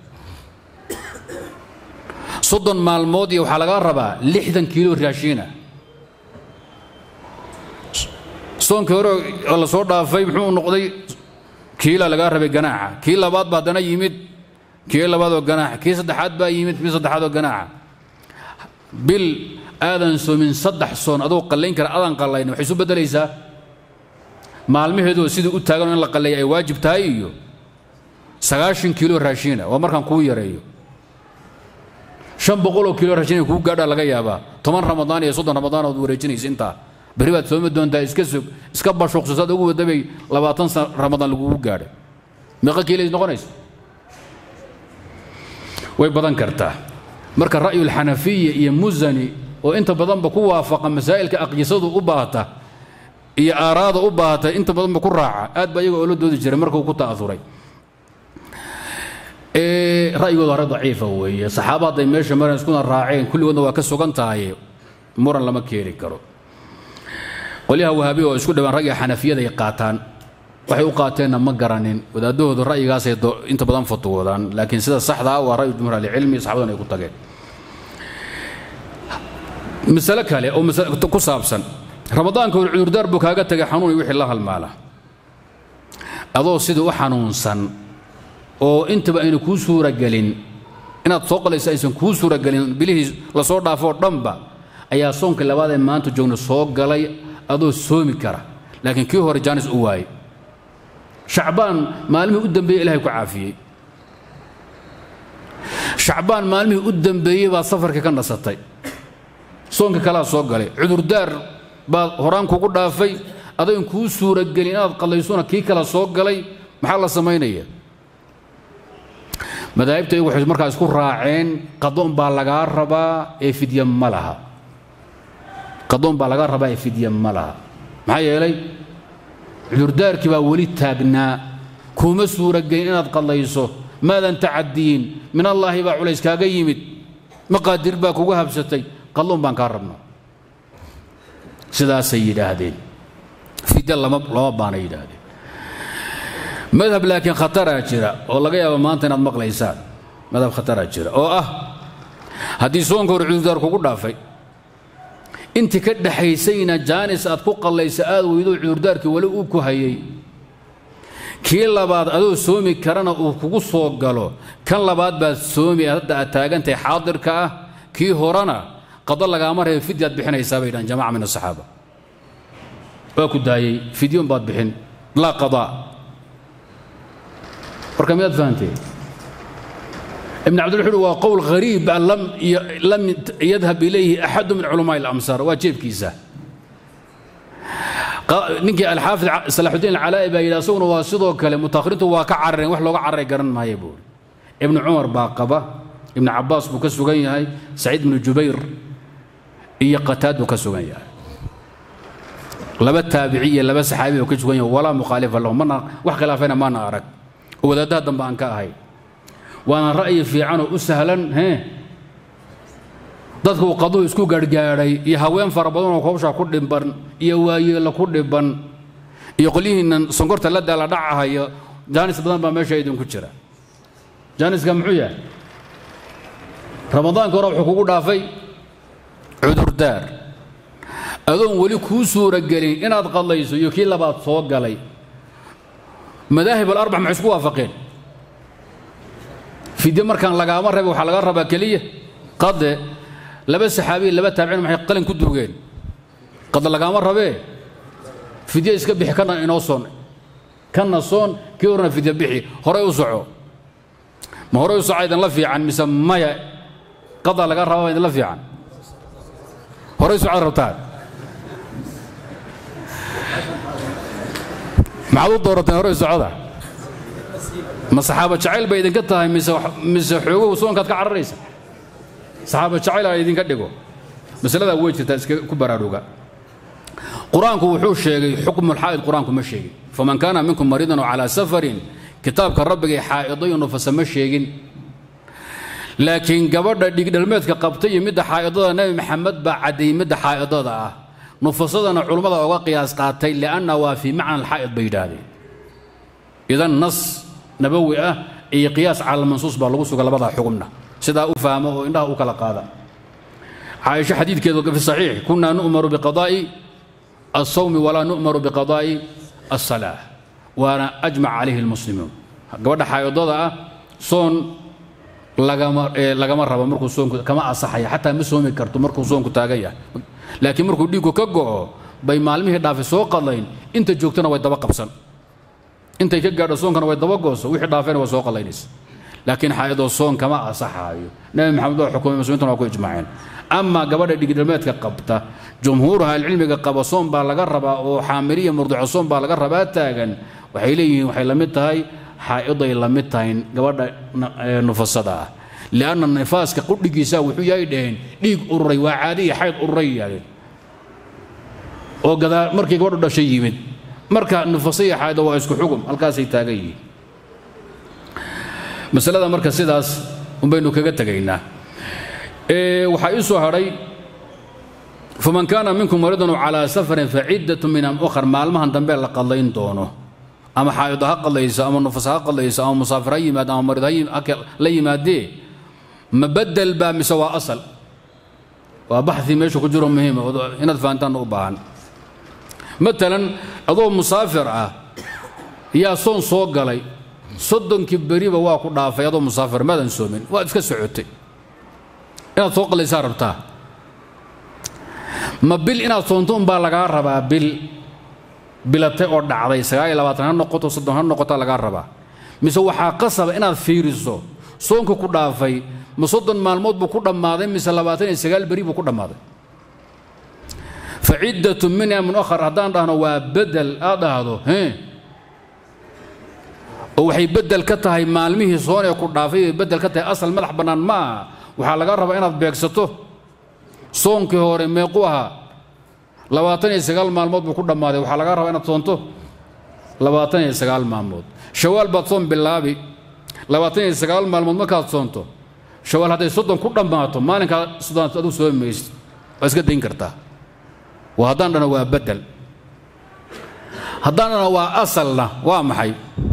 soddon maalmood iyo waxaa laga rabaa lixdan kiilo raashiina soonkii hore oo la soo dhaafay muxuu noqday kiila lagaa rabay ganaaxa kii labaad baa haddana yimid kii labaad oo ganaaxa kii saddexaad baa yimid kii saddexaad oo ganaaxa bil aadan soomin saddex soon adoo qallayn kara adaan qallaynin waxay isu beddelaysaa maalmaheedu sidii u taagan in la qalleeya ay waajib tahay iyo sagaashan kiilo raashiina waa markaan kuu yareeyo shan boqoloo kiilo raashiina kuu gaadhaa laga yaabaa toban ramadaan iyo soddon ramadaan ood wareejinaysa intaa berri baad soomi doontaa iska sog iska bashuuqso saad ugu wadabay labaatan ramadaan lagugu gaadhay meeqa kiilays noqonaysa way badan kartaa marka ra'yulxanafiya iyo musani oo inta badanba ku waafaqa masaa'ilka aqyisadu u baahata iyo aaraada u baahata inta badanba ku raaca aad baa iyaga oo la doodi jiray markuu ku ta'auray ra'yigooda hore daciifa weeye saxaaba hadday meesha maran iskuna raaceen kulligoodna waa ka sugan tahay muran lama keeni karo qolyaha wahaabiya oo isku dhawaan ragga xanafiyada ay qaataan waxay u qaateenna ma garanin wadaadahooda ra'yigaasay inta badan fatwoodaan laakiin sida saxda ah waa ra'yu jumhuur ahlicilmi saxabadan ay ku tageen masale kale oo ku saabsan ramadaanka hor cudurdaar buu kaaga tagay xanuun iyo wixii la halmaala adoo sidii u xanuunsan oo intaba ayna kuu suuragelin inaad soo qalayso aysan kuu suuragelin bilihii lasoo dhaafoo dhanba ayaa soonka labaad ee maanta joogna soo galay adoo soomi kara laakiin kii hore jaanis u waayey shacbaan maalmihii u dambeeyey ilahay ku caafiyey shacbaan maalmihii u dambeeyey baad safarka ka nasatay soonka kalaa soo galay cudurdaar baad horaan kugu dhaafay adayn kuu suuragelin inaad qallaysona kii kala soo galay maxaa la samaynaya madaahibta iyagu waxay markaa isku raaceen qadoon baa lagaa rabaa ee fidya ma laha qadoon baa lagaa rabaa ee fidya ma laha maxaa yeelay cudurdaarkii baa weli taagnaa kuuma suuragelin inaad qallayso maadan tacadiyin min allaahi baa culays kaaga yimid maqaadir baa kugu habsatay qalloon baan kaa rabnaa sidaasay yidhaahdeen fidya lama lama baana yidhaahdeen madhab laakiin khataraa jira oo laga yaabo maanta inaad maqlaysaan madhab khataraa jira oo ah haddii soonka hore cudurdaar kugu dhaafay intii ka dhaxaysayna jaanis aad ku qallaysa aad weydo cudurdaarkii weli uu ku hayay kii labaad adoo soomi karana uu kugu soo galo kan labaad baad soomi hadda aad taagantahay xaadirka ah kii horena qado lagaama reebo fidyaad bixinaysaa bay dhahan jamaca min asaxaaba waa ku daayey fidyon baad bixin laa qadaa marka miyaad fahanteen ibn cabdil wuxuu uhi waa qowl ghariib ah lam lam yadhab ilayhi axadu min culamaai اlamsaar waa jeebkiisa ninkii alxaafid salaaxudiin alcalaa'i baa yidhi asaguna waa sidoo kale mutakhiriintu waa ka carareen wax looga cararay garan maayo buuri ibnu cumar baa qaba ibnu cabaas buu ka sugan yahay saciid ibnu jubayr iyo qataad buu ka sugan yahay laba taabici iyo laba saxaabi buu ka sugan yahay walaa mukhaalifa lahu mana wax khilaafayna maana arag oo wadaadaha dambe aan ka ahay waana ra'yi fiican oo u sahlan hee dadka uu qaduhu isku garhgaadhay iyo haween fara badan oo hawshaa ku dhiban iyo waayeela ku dhiban iyo qolyihiinnan sonkorta la daala dhacahaya jaanis badan baa meesha idinku jira jaaniska muxuu yahay ramadaanka hore wuxuu kugu dhaafay cudurdaar adoon weli kuu suuragelin inaad qadlayso iyo kii labaad soo galay madaahib alarbac maxay isku waafaqeen fidye markaan lagaama raba waxaa laga rabaa keliya qade laba saxaabiya laba taabicin maxay qalin ku duugeen qade lagaama rabee fidye iska bixi kana inoo soon kana soon kii horena fidye bixi horey u soco ma horey u soco idinla fiican mise maya qada laga rabaa idinla fiican horey socod rabtaan maxaad u doorateen horey socoda ma saxaaba jacayl bay idinka tahay mise mise xoogow soonkaad ka cararaysa saxaaba jacayl aa idinka dhigo masaladaa way jirtaa iska ku baraaruga qur-aanku wuxuu sheegay xukmulxaa'id qur-aanku ma sheegin faman kaana minkum mariidan oo calaa safarin kitaabka rabbigay xaa'idayo nufasa ma sheegin laakiin gabadha dhigdhalmeedka qabta iyo midda xaa'idada nebi maxamed baa caddeeyey midda xaa'idada ah nufasadana culummada oga qiyaas qaatay lianna waa fii macna alxaa'id bay yidhaahdeen idan nas nabawi ah iyo qiyaas cala mansuus baa lagu suga labadaa xugumna sidaa u fahmo oo indhaha u kala qaada caaisho xadiidkeedu fi saxiix kunaa nu'maru biqadaa'i alsawmi walaa nu'maru biqadaa'i alsalaa waana ajmac calayhi almuslimuun gabadha xaa'idada ah soon lagama lagama rabo markuu soonku kama asaxaya xataa ma soomi karto markuu soonku taagan yahay laakiin markuu dhiiggu ka go'o bay maalmihii dhaafay soo qadlayn inta joogtana way daba qabsan intay ka gaadho soonkana way daba gooso wixii dhaafayna way soo qadlaynaysa laakiin xaa'idoo soon kama asaxaayo nebi maxamed oo xukumay muslimiintuna waa ku ijmaaceen ama gabadha dhigdhalmeedka qabta jumhuuraha alcilmiga qaba soon baa laga rabaa oo xaamiliya murdico soon baa laga rabaa taagan waxay leeyihiin waxay la mid tahay xaa'iday la mid tahay gabadha nufasada ah lianna nifaaska qudhigiisa wuxuu yahay dhaheen dhiig ururay waa caadiya xayd ururay yidhahdeen oo gadaa markii gabadhu dhashay yimid marka nufasa iyo xaaydo waa isku xugum halkaasay taagan yihiin masalada marka sidaas unbaynu kaga tegaynaa waxaa ii soo hadhay faman kaana minkum maridan calaa safarin faciddatu min am ukhar maalmahan dambe la qadlayn doono ama xaa'ido ha qadlayso ama nufas ha qadlayso ama musaafir ha yimaado ama marid la yimaadee ma bedel baa mise waa asal waa baxi meesha ku jiro muhiima inaad fahantaan u baahan maalan adoo musaafir ah yaa soon soo galay soddonkii beriba waa ku dhaafay adoo musaafir maadan soomin waad iska socotay inaad soo qalaysaa rabtaa ma bil inaad soonto unbaa lagaa rabaa bil bilatay oo dhacday sagaal iyo labaatan ha noqoto soddon ha noqota lagaa rabaa mise waxaa qasaba inaad fiiriso soonka ku dhaafay ma soddon maalmood buu ku dhammaaday mise labaatan iyo sagaal beri buu ku dhammaaday fa ciddatu min amin akhar haddaan dhahno waa bedel aad dhahdo hee oo waxay bedel ka tahay maalmihii soon ee ku dhaafay bay bedel ka tahay asal madax bannaan ma aha waxaa laga rabaa inaad beegsato soonkii hore meequ ahaa labaatan iyo sagaal maalmood buu ku dhammaaday waxaa laga rabaa inaad soonto labaatan iyo sagaal maalmood shawaal baad soon bilaabi labaatan iyo sagaal maalmood markaad soonto shawaal hadday soddon ku dhammaato maalinkaa soddonaad adigu soomi maysid waa iska dayn kartaa waa haddaan dhana waa bedel haddaan dhana waa asalna waa maxay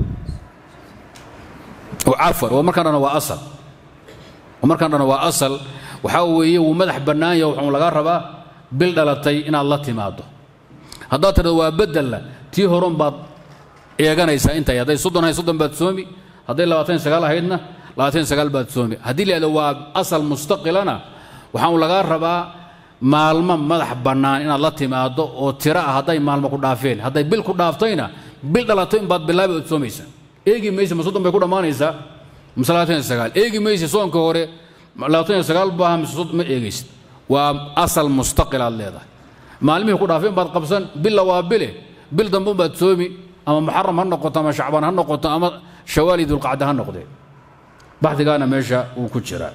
cafwan waa markaan dhana waa asal markaan dhana waa asal waxaa weeye wuu madax bannaan yaha wuxuu laga rabaa bil dhalatay inaad la timaado haddaad tidhado waa bedella tii horun baad eeganaysaa intay hadday soddon ahayd soddon baad soomi hadday labaatan sagaal ahaydna labaatan sagaal baad soomi haddii la yidhahdo waa asal mustaqilana waxaan lagaa rabaa maalmo madax bannaan inaad la timaado oo tiro ah hadday maalmo ku dhaafeen hadday bil ku dhaaftayna bil dhalato in baad bilaabi ood soomaysaa eegi maysa ma soddon bay ku dhammaanaysaa mise labaatan iyo sagaal eegi maysa soonka hore labaatan iyo sagaal baaha mise soddon ma eegaysid waa asal mustaqil aad leedahay maalmihii ku dhaafeen baad qabsan billa waa bile bil dambe baad soomi ama muxaram ha noqoto ama shacbaan ha noqoto ama shawaali dulqacda ha noqdee baxdigaana meesha uu ku jiraa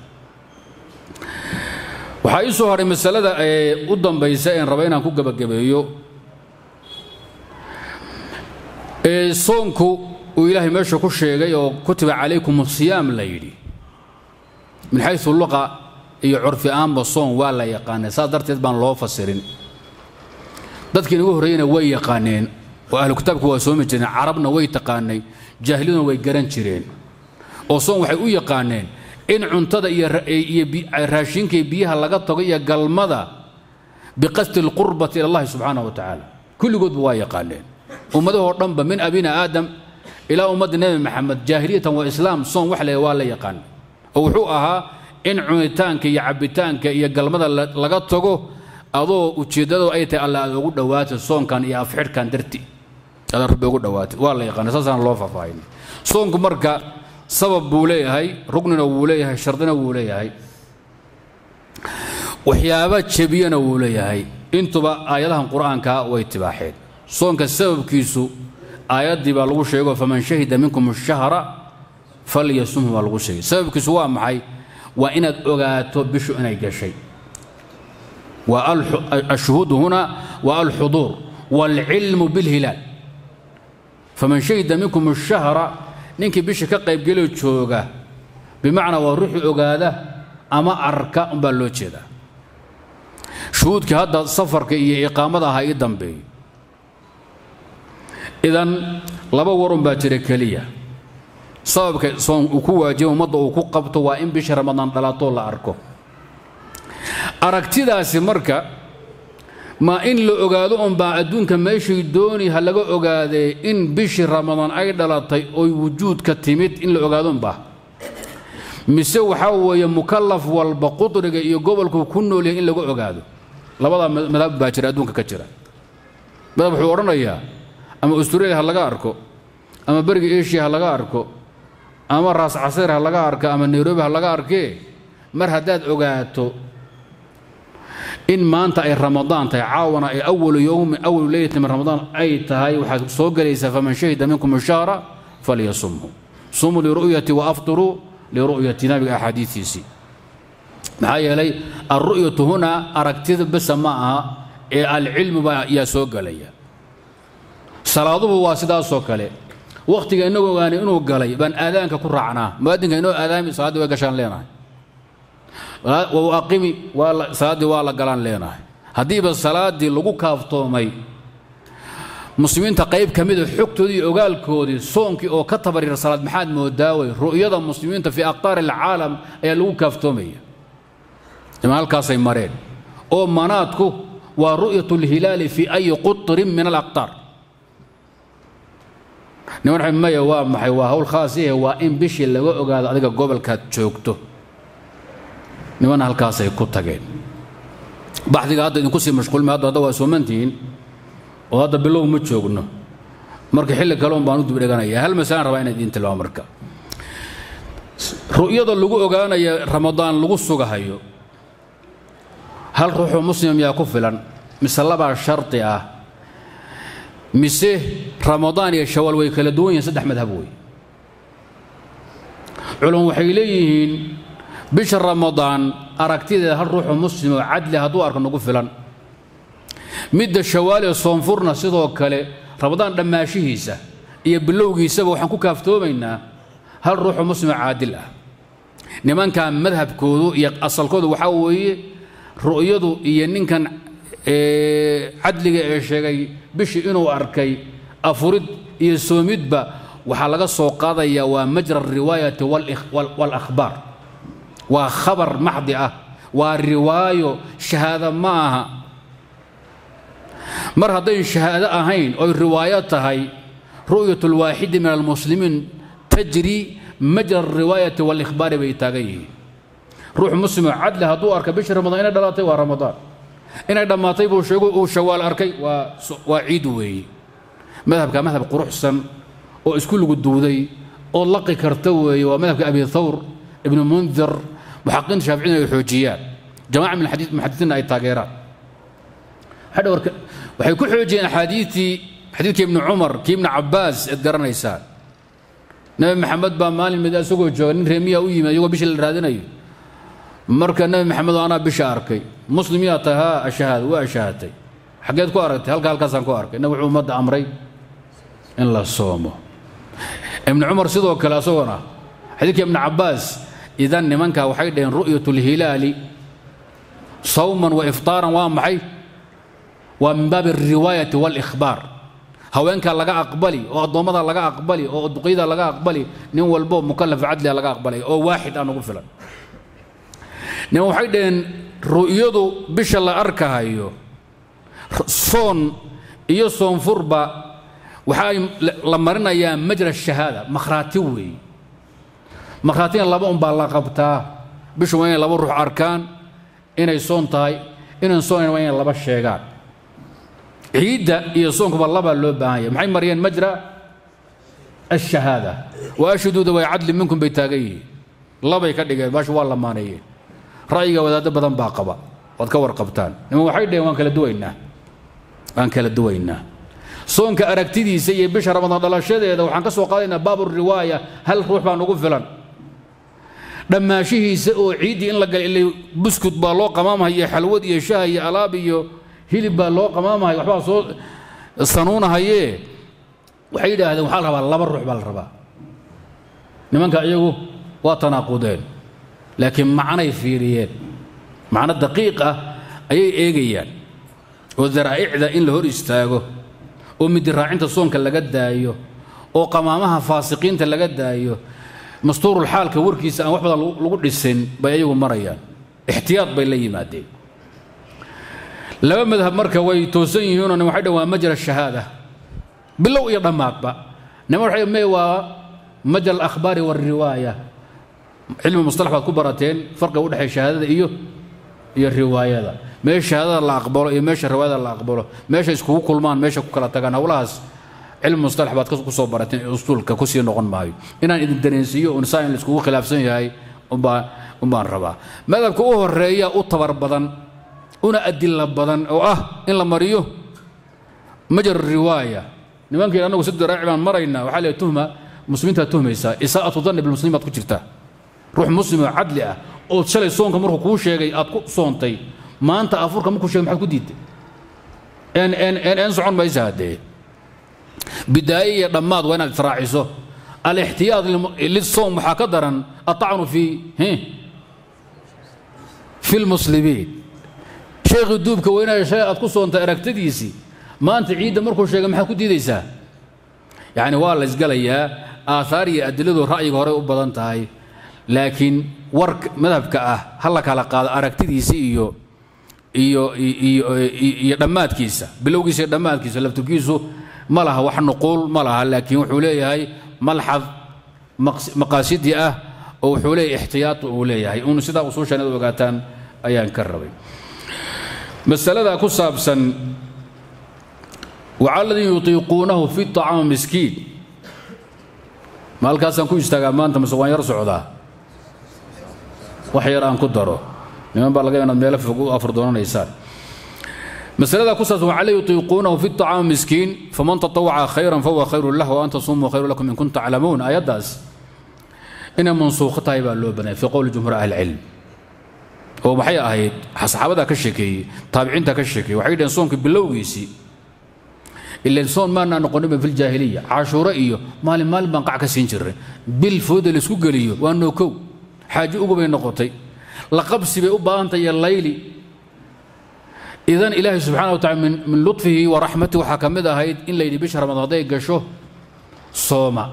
waxaa ii soo hadhay masalada ee u dambaysa een raba inaan ku gebagabeeyo ee soonku uu ilaahay meesha ku sheegay oo kutiba calaykum siyaam la yidhi min xayu luqa iyo curfi aanba soon waa la yaqaanay saas darteed baan loo fasirin dadkii inagu horreeyena way yaqaaneen oo ahlu kitaabku waa soomi jireen carabna way taqaanay jaahiliyaduna way garan jireen oo soon waxay u yaqaaneen in cuntada iyo raashinka iyo biyaha laga tago iyo galmada biqasdi alqurbati ila allahi subxaanahu wa tacaala kulligoodba waa yaqaaneen ummadahoo dhanba min abina aadam ilaa ummadda nebi maxamed jaahiliyatan waa islaam soon wax le waa la yaqaan oo wuxuu ahaa in cunitaanka iyo cabbitaanka iyo galmada laga tago adoo ujeeddado ay tahay alla aad ugu dhowaatay soonkan iyo afxidhkan darti aad rabbi ugu dhowaatay waa la yaqaana saasaan loo faahfaahin soonku marka sabab buu leeyahay rugnina wuu leeyahay shardina wuu leeyahay waxyaaba jebiyana wuu leeyahay intuba aayadahan qur'aanka way tibaaxeen soonka sababkiisu aayaddii baa lagu sheego faman shahida minkum ashahra falyasumhu baa lagu sheegay sababkiisu waa maxay waa inaad ogaato bishu inay gashay الشهود هنا والحضور والعلم بالهلال فمن شهد منكم الشهر ninkii bisha ka qaybgelo jooga bimacnaa waa ruuxii ogaada ama arka umbaa loo jeedaa shuhuudkii hadda safarka iyo iqaamada ahaa ii dambeeyo idan laba warun baa jira keliya sababka soon uu ku waajiba ummadda uu ku qabto waa in bisha ramadaan dhalatoo la arko aragtidaasi marka ma in la ogaado unbaa adduunka meeshay dooni ha laga ogaadee in bishii ramadaan ay dhalatay oy wujuudka timid in la ogaado unbaa mise waxaa weeye mukallaf walba qudriga iyo gobolku ku nool yahay in laga ogaado labadaa madhab baa jira adduunka ka jira madhab wuxuu odhanayaa ama australia ha laga arko ama beriga asia ha laga arko ama raas caseer ha laga arko ama nairobi ha laga arkee mar haddaad ogaato in maanta ay ramadaan tahay caawana ay awalu yowmi awalu leylati min ramadaan ay tahay waxaad soo gelaysaa faman shahida minkum shahra falyasumhu sumuu liru'yati wa aftiruu liru'yati nabiga axaadiistiisii maxaa yeelay alru'yatu huna aragtida besa ma aha ee alcilmu baa yaa soo gelaya salaaduhu waa sidaasoo kale wakhtiga inagoo ogaanay inuu galay baan aadaanka ku raacnaa muadinka inoo aadaami salaaddii way gashaan leenahay aqimi salaaddii waa la galaan leenahay haddiiba salaaddii lagu kaaftoomay muslimiinta qayb ka mida xogtoodii iyo ogaalkoodii soonkii oo ka tabaryar salaad maxaad moodaaway ru'yada muslimiinta fii aqtaari alcaalam ayaa lagu kaaftoomaya ima halkaasay mareen oo manaadku waa ru'yat alhilaali fii ayi qutrin min alaqtaar niman maya waa maxay waa hawl khaasihe waa in bishii laga ogaado adiga gobolkaad joogto niman halkaasay ku tageen baxdiga hadda idinku sii mashquulma hadda hadda waa soomantihiin oo hadda bilow ma joogno marka xilli kale un baan u dibdheganaya hal masalaan rabaa inaan idiin tilmaamo marka ru'yada lagu ogaanaya ramadaan lagu sugahayo hal ruuxoo muslim yaa ku filan mise labaa shardi ah mise ramadaan iyo shawaal way kala duwan yihiin saddex madhab wey culum waxay leeyihiin bisha ramadaan aragtideeda hal ruuxoo muslim oo cadli hadduu arko nagu filan midda shawaal ee soonfurna sidoo kale ramadaan dhammaashihiisa iyo bilowgiisaba waxaan ku kaaftoomaynaa hal ruuxoo muslimoo caadil ah nimankan madhabkoodu iyo asalkoodu waxaa weeye ru'yadu iyo ninkan cadliga ee sheegay bishii inuu arkay afurid iyo soomidba waxaa laga soo qaadayaa waa majra alriwaayati waalakhbaar waa khabar maxdi ah waa riwaayo shahaado ma aha mar hadday shahaado ahayn oy riwaayo tahay ru'yat alwaaxidi min almuslimiin tajri majra alriwaayati waalikhbaari bay taagan yihiin ruux muslimoo cadli hadduu arka bishii ramadaan inay dhalatay waa ramadaan inay dhammaatay buu sheego uu shawaal arkay waa waa ciid weeye madhabka madhab quruxsan oo isku lugu duuday oo laqi karta weeye waa madhabka abi thawr ibnu mundir muxaqiinta shaaficiyina ay xoojiyaan jamaca min muxadisiinna ay taageeraan hadhowrka waxay ku xoojiyeen axaadiitii xadiidkii ibni cumar kii ibni cabbaas eed garanaysaan nabi maxamed baa maalin mid isagoo jooga nin reemiya u yimid iyagoo bishii la raadinayo marka nabi maxamed oo anaa bisha arkay muslim yaa tahay haa ashahaad waa ashaahatay xaggeed ku aragtay halka halkaasaan ku arkay nabi wuxuu ummadda amray in la soomo ibni cumar sidoo kale asagona xadiidka ibni cabbaas idan nimanka waxay dhaheen ru'yat lhilaali sawman wa iftaaran waa maxay waa min baabi alriwaayati waalikhbaar haweenkaa laga aqbali oo addoommada laga aqbali oo duqyada laga aqbali nin walbo mukallaf cadliga laga aqbalay oo waaxid aan ugu filan niman waxay dhaheen ru'yadu bisha la arkahayo soon iyo soonfurba waxay la marinayaa majra shahaada makhraati weeye makhraatina laba unbaa la qabtaa bishu waa inay laba ruux arkaan inay soon tahay inaan soonayn waa inay laba sheegaan ciidda iyo soonkuba labaa loo baahan yahay maxay mariyeen majra ashahaada wa ashhuduuda way cadli minkum bay taagan yihiin labay ka dhigeen baashu waa lamaaneeyeen ra'yiga wadaaddo badan baa qaba waad ka warqabtaan niman waxay dhaheen waan kala duwaynaa waan kala duwaynaa soonka aragtidiisa iyo bisha ramadaan dhalashadeeda waxaan ka soo qaadaynaa baabu riwaaya hal ruux baan ugu filan dhammaashihiisa oo ciiddii in la galay ilay buskut baa loo qamaamahaya iyo xalwad iyo shaah iyo alaab iyo hilib baa loo qamaamahaya waxbaa soo sanuunahayee waxay yidhaahdeen waxaa la rabaa laba ruux baa la rabaa nimanka iyagu waa tanaaqudeen laakiin macnay fiiriyeen macno daqiiq ah ayay eegayaan oo daraa'icda in la hor istaago oo midiraacinta soonka laga daayo oo qamaamaha faasiqiinta laga daayo mastuurulxaalka warkiisa aan wax badan lagu dhisin bay ayagu marayaan ixtiyaad bay la yimaadeen laba madhab marka way toosan yihiinoo nin waxay dhan waa majra shahaada bilow iyo dhammaadba nima waxay me waa majra alakhbaari waalriwaaya cilmi mustalax baad ku barateen farqiga udhexeeya shahaadada iyo iyo riwaayada meesha shahaadada la aqbalo iyo meesha riwaayada la aqbalo meesha iskugu kulmaan meesha ku kala tagaan howlahaas cilmi mustalax baad ku soo barateen usuulka ku sii noqon maayo inaan idin dareensiiyo un saa in laiskugu khilaafsan yahay umbaa umbaan rabaa madhabka u horeeya u tabar badan una adila badan oo ah in la mariyo majar riwaaya nimankii annagu si daraaci baan maraynaa waxaa leeyahay tuhma muslimiintaad tuhmaysaa isaa'atu danni bilmuslimiin baad ku jirtaa ruux muslim oo cadli ah oo shalay soonka markuu kuu sheegay aad ku soontay maanta afurka markuu sheegay maxaad ku diidtay en en en en socon maysa haddee bidaaye iyo dhammaad waa inaad israaciso alixtiyaad lisoom waxaa ka daran atacnu fi fi lmuslimiin sheekhii duubka weynaya shalay aad ku soontay aragtadiisii maanta ciidda markuu sheegay maxaad ku diidaysaa yacni waa la isgalayaa aathaar iyo adiladu ra'yiga horey u badan tahay laakiin warka madhabka ah ha la kala qaado aragtidiisa iyo iyo iyo iyo dhammaadkiisa bilowgiisa iyo dhammaadkiisa lafturkiisu ma laha wax nuquul ma laha laakiin wuxuu leeyahay malxad maqaasidii ah oo wuxuu leeyahay ixtiyaad uu leeyahay un sidaa usuushan inaad ogaataan ayaan ka rabay masalada ku saabsan wacala ladii yutiiquunahu fi طacaam miskiin ma halkaasaan ku istaagaa maanta mase waan yar socdaa wax yar aan ku daro niman baa laga inaad meelo fog u afur doonanaysaan masalada ku saabsan wacala yutiiquunahu fi طacaam miskiin faman taطawaca khayran fahuwa khayru lah wa an tasumuu khayru lakum in kuntum taclamuun ayaddaas inay mansuukho tahay baa loo banayay fi qowli jumhuur ahli cilm oo maxay ahayd saxaabadaa ka sheekeeyey taabiciinta ka sheekeeyey waxay dhaheen soonka bilowgiisii ilan soon maanaa noqoninba fi ljaahiliya cashuuro iyo maalin maalin baan qac ka siin jirray bil fooda laisku geliyo waa nookow xaajo ugu bay noqotay la qabsi bay u baahantahay iyo layli idan ilaahay subxana wa tacala min min lutfihi wa raxmatihi waxaa ka mid ahayd in la yidhi bisha ramadaan hadday gasho sooma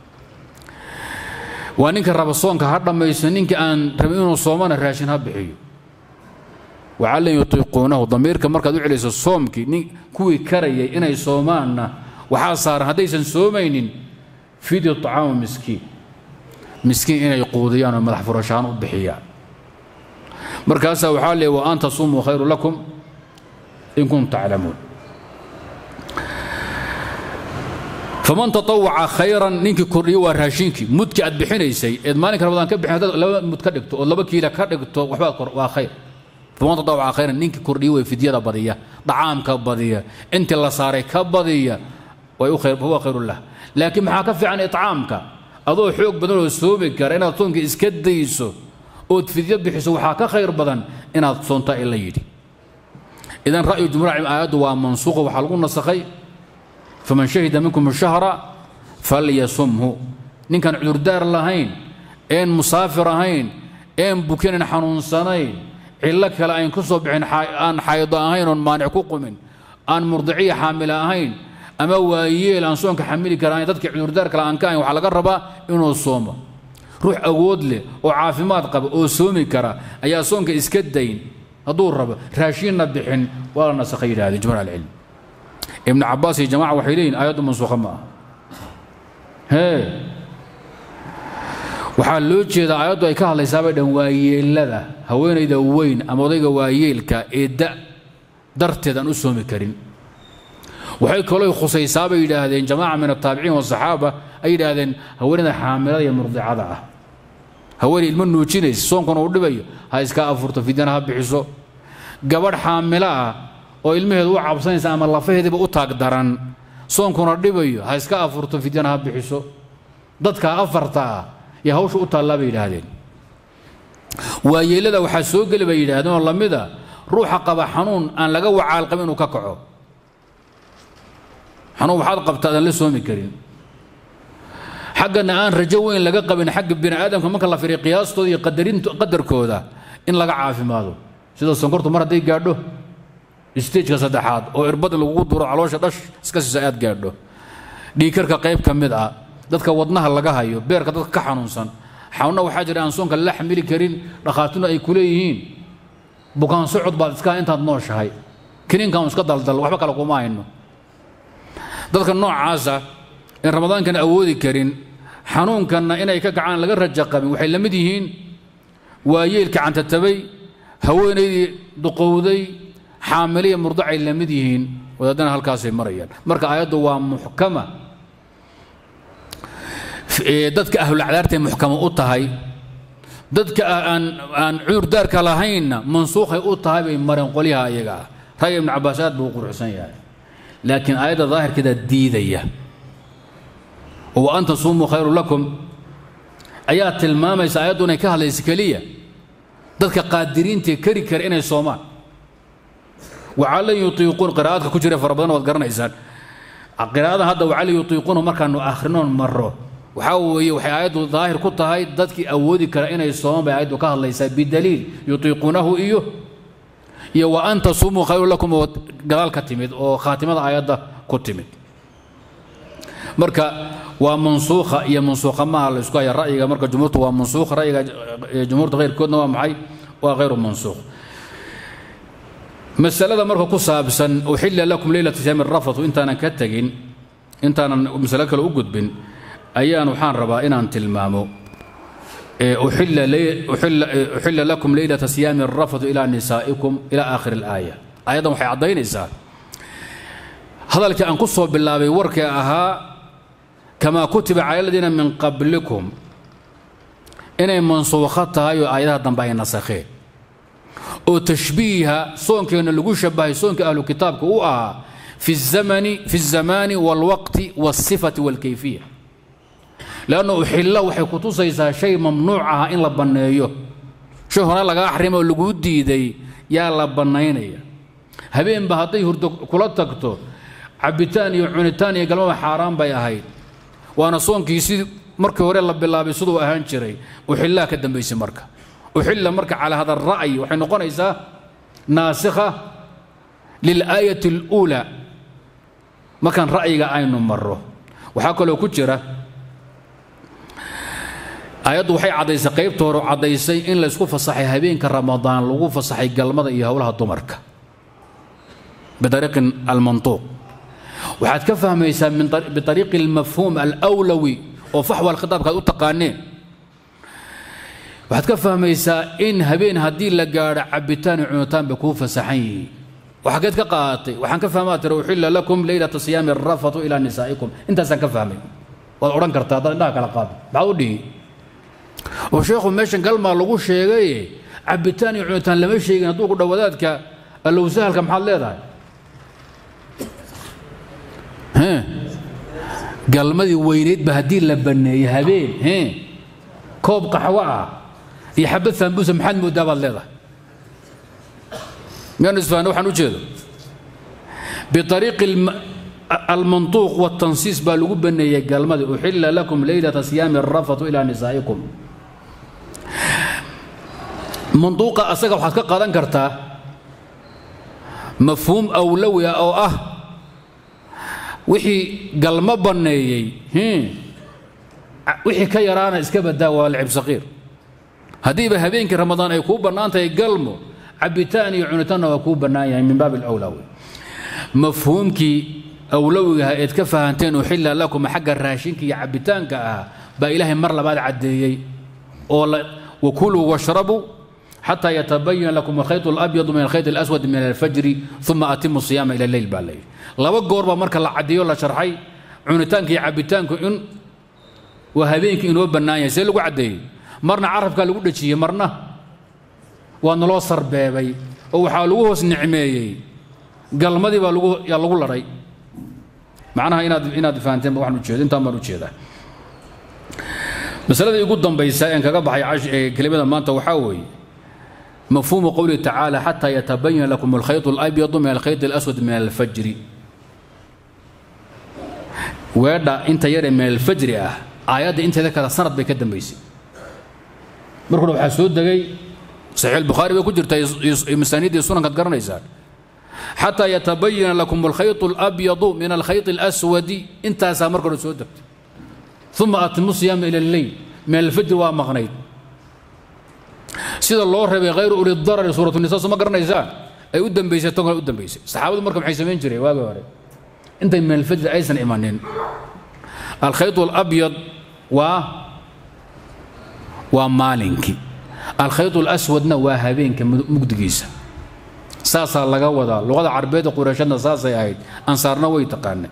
waa ninka raba soonka ha dhammaysto ninka aan rabin inuu soomana raashin ha bixiyo wacallan yutiiquunahu damiirka markaad u celayso soomkii nin kuwii karayay inay soomaanna waxaa saaran haddaysan soomaynin fidyu طacaamu miskiin miskiin inay quudiyaan oo madax furashaan u bixiyaan markaasaa waxaa leey wa an tasumuu khayru lakum in kuntum taclamuun faman tatawaca khayran ninkii kordhiyo waa raashinkii mudki aad bixinaysay eed maalinka ramadaan ka bixin haddaad laba mud ka dhigto ood laba kiila ka dhigto waxbaad kor waa khayr faman tatawaca khayran ninkii kordhiyo way fidyada badiya dhacaamka badiya intii la saaray ka badiya way u khayr huwa khayrun lah laakiin maxaa ka fiican itcaamka adoo xoog badan oo soomi kara inaad soonka iska dayso ood fidyo bixiso waxaa ka khayr badan inaad soontaa in la yidhi idan ra'yu jumhuur aayaddu waa mansuuqa waxaa lagu nasakhay faman shahida minkum shahra falyasumhu ninkaan cudurdaar lahayn een musaafir ahayn een bukinan xanuunsanayn cillo kale ayn ku soo bixin aan xaydo ahayn oon maanic ku qumin aan murdiciya xaamila ahayn ama waayeel aan soonka xamili karahayn dadkii cudurdaar kale aan ka ahayn waxaa laga rabaa inuu soomo ruux awood leh oo caafimaad qaba oo soomi kara ayaa soonka iska dayn hadduu rabo raashiinna bixin waa la nasakhay yidhahdeen jumhuur alcilm ibnu cabaas iyo jamaca waxay leeyihin aayaddu mansuukha ma aha hee waxaa loo jeedaa aayaddu ay ka hadlaysaabay dhan waayeelada haweenayda weyn ama odayga waayeelka ee da darteed aan u soomi karin waxay kaloo khusaysaabay yidhaahdeen jamaaca min ataabiciin wasaxaaba ay yidhaahdeen haweenayda xaamilada iyo murdicada ah haweenay ilmo nuujinaysa soonkuna uu dhibayo ha iska afurto fidyana ha bixiso gabadh xaamilo ah oo ilmaheedu u cabsanaysa ama lafaheediiba u taag daran soonkuna dhibayo ha iska afurto fidyana ha bixiso dadka afarta ah iyo hawsha u taallaa bay yidhaahdeen waayeelada waxaa soo geli bay yidhaahdeen oo lamida ruuxa qaba xanuun aan laga wacaal qabin inuu ka kaco xanuun waxaad qabta adaan la soomi karin xaggana aan rajo weyn laga qabin xagga bini aadamka marka la firiyo qiyaastooda iyo qadarkooda in laga caafimaado sida sonkortu mar hadday gaadho stageka saddexaad oo irbad lagugu duro caloosha dhash iska siisa aad gaadho dhiikarka qayb ka mid ah dadka wadnaha laga hayo beerka dadka ka xanuunsan xanuunna waxaa jira aan soonka la xamili karin dhakhaatuna ay ku leeyihiin bukaan socod baad iska intaad nooshahay kiniinkan iska daldal waxba kale kuma hayno dadka noocaasa in ramadaankan awoodi karin xanuunkanna inay ka kacaan laga raja qabin waxay la mid yihiin waayeelka cantatabay haweenaydii duqowday xaamiliya murdacay la mid yihiin wadaadana halkaasay marayaan marka aayaddu waa muxkama dadka ahlulacdaartay muxkama u tahay dadka aan aan cudurdaarka lahaynna mansuukhay u tahay bay mareen qolyaha ayaga ah ra'yi ibnu cabbaas aad buu u quruxsan yahay laakiin aayadda daahirkeeda diidaya oo wa an tasuumuu khayru lakum ayaa tilmaamaysa aayaddu inay ka hadlaysa keliya dadka qaadiriintae kari kara inay soomaan wacalan yutiiquun qiraa'adka ku jira fara badan waad garanaysaan qiraa'adan hadda wacalan yutiiquuna markaanu akhrinoon marro waxaa weeye waxay aayaddu daahir ku tahay dadkii awoodi kara inay soomaan bay aayaddu ka hadlaysaa bidaliil yutiiquunahu iyo iyo wa an tasuumuu khayru lakum oo gadaal ka timid oo khaatimada aayadda ku timid marka waa mansuukha iyo mansuukha maaha la isku haya ra'yiga marka jumhuurtu waa mansuukh ra'yiga jumhuurta khayrkoodna waa maxay waa khayru mansuukh masalada marka ku saabsan uxilla lakum leylata siyaami rafatu intaanan ka tegin intaanan masalo kale u gudbin ayaan waxaan rabaa inaan tilmaamo uxilla lakum leylata siyaami rafatu ilaa nisaa'ikum ilaa aakhiri alaaya aayaddan waxay caddaynaysaa hadalkii aan ku soo bilaabay warkii ahaa kamaa kutiba cala aladiina min qablikum inay mansuukho tahay oo aayadaha dambe ay nasakheen oo tashbiiha soonkeenna lagu shabahay soonka ahlu kitaabka u ahaa fi الزamani fi الzamaani wاlwaqti wاlsifati wاlkayfiya lanna uxilla waxay ku tusaysaa shay mamnuuc ah in la banneeyo shay hore lagaa xarima oo laguu diiday yaa la bannaynaya habeenba hadday hurdo kula tagto cabitaan iyo cunitaan iyo galmaba xaaraan bay ahayd waana soonkii sidii markii hore la bilaabay siduu ahaan jiray uxillaa ka dambaysay marka uxilla marka calaa hada ra'yi waxay noqonaysaa naasikha lilaayati اluulaa markaan ra'yiga aynu marro waxaa kaloo ku jira aayaddu waxay caddaysay qaybta hore caddaysay in laysku fasaxay habeenka ramadaan lagu fasaxay galmada iyo howlaha dumarka bidariiqin almantuuq waxaad ka fahmaysaa biariiqi almafhuum alawlawi oo faxwa alkhitaabka aad u taqaaneen waxaad ka fahmaysaa in habeen haddii la gaadho cabitaan iyo cunitaan bay kuu fasaxan yihiin waxageed ka qaadatay waxaan ka fahmaa tira uxilla lakum leylata siyaami rafatu ilaa nisaa'ikum intaasaan ka fahmay waad odhan kartaa haddaad indhaha kala qaado maxaad u dhihi oo sheekhu meeshan galmaa lagu sheegay cabitaan iyo cunitaan lama sheegin hadduu ku dhow wadaadka allowsahalka maxaad leedahay galmadii weynaydba haddii la banneeyey habeen koob qaxwo ah iyo xabad sambuusa maxaad moodaa baad leedahay miyaanu isfahna waxaan u jeedo biariiqi almantuuq watansiis baa lagu baneeyey galmadii uxilla lakum leylata siyaami rafatu ilaa nisaa'ikum mantuuqa asaga waxaad ka qaadan kartaa mafhuum awlawi ah oo ah wixii galmo banneeyey wixii ka yaraana iska badaa waa lcib saqiir haddiiba habeenkii ramadaan ay kuu bannaan tahay galmo cabitaan iyo cunitaanna waa kuu bannaan yahay min baabi alawlaa wey mafhuumkii awlowigaha eed ka fahanteen uxilla lakum xagga raashinka iyo cabitaanka ah baa ilaahay mar labaad caddeeyey oo wakuluu washrabuu xataa yatabayan lakum alkhayط اlabyadu min alkhayط اlaswad min alfajri uma atimu siyaama ila leyl baa layidhi laba goor baa marka la caddeeyo la sharxay cunitaanka iyo cabitaanku in waa habeenkii inoo bannaan yahay see lagu caddeeyey marna carabkaa lagu dhejiyey marna waa naloo sarbeebay oo waxaa lagu hoos nicmeeyey galmadii baa lagu yaa lagu ladhay macnaha inaad inaad fahanteen ba waxaan ujeeda intaan baan ujeedaa masaladii ugu dambaysa een kaga baxay kelimada maanta waxaa weeye mafhuumu qowlihi tacaala xataa yatabayana lakum alkhayط اlabyadu min alkhayط اlaswad min alfajri weedha inta yaree min alfajri ah aayadda inteeda kale sanad bay ka dambaysay markuna waxaa soo degay saxiix albukhaari bay ku jirtaa masaaniiddii sunankaad garanaysaan xataa yatabayana lakum alkhayط اlabyadu min alkhayط اlaswadi intaasaa marka hore soo degtay uma atimu siyaama ila alleyl min alfajri waa maqnayd sida loo reebay hayru uli darari suuratu nisa soo ma garanaysaan ay u dambaysay tan kale u dambaysay saxaabadu marka maxay samayn jireen waagii hore intay min alfajri aysan imanin alkhayط alabyad waa waa maalinkii alkhayط alaswadna waa habeenka mugdigiisa saasaa laga wadaa luqada carbeedda qurayshadna saasay ahayd ansaarna way taqaanay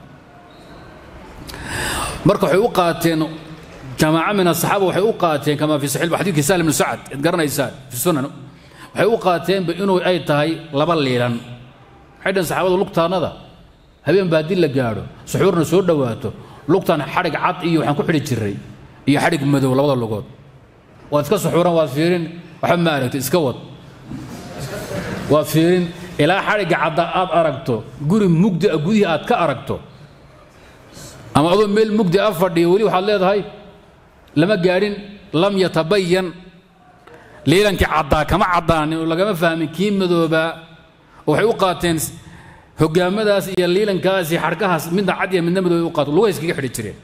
marka waxay u qaateen jamaaca min asaxaaba waxay u qaateen kama fi saxiix xadiidkii sahl ibnu sacad ad garanaysaan fi sunan waxay u qaateenba inuu ay tahay laba liilan waxay dhaheen saxaabadu lugtaannada habeen baa haddii la gaadho suxuurna soo dhowaato lugtaan xadhig cad iyo waxaan ku xidhi jiray iyo xadhig madow labada lugood waad iska suxuuran waad fiirin waxba ma aragtay iska wad waad fiirin ilaa xadhigga cadda aad aragto guri mugdi a gudihii aad ka aragto ama adoo meel mugdi a fadhiya weli waxaad leedahay lama gaadhin lam yatabayan liilankii caddaa kama caddaanin oo lagama fahmin kii madoobaa oo waxay u qaateen hogaamadaas iyo liilankaas iyo xarkahaas midna cad iyo midna madoobay u qaato lugaha iskaga xidhi jireen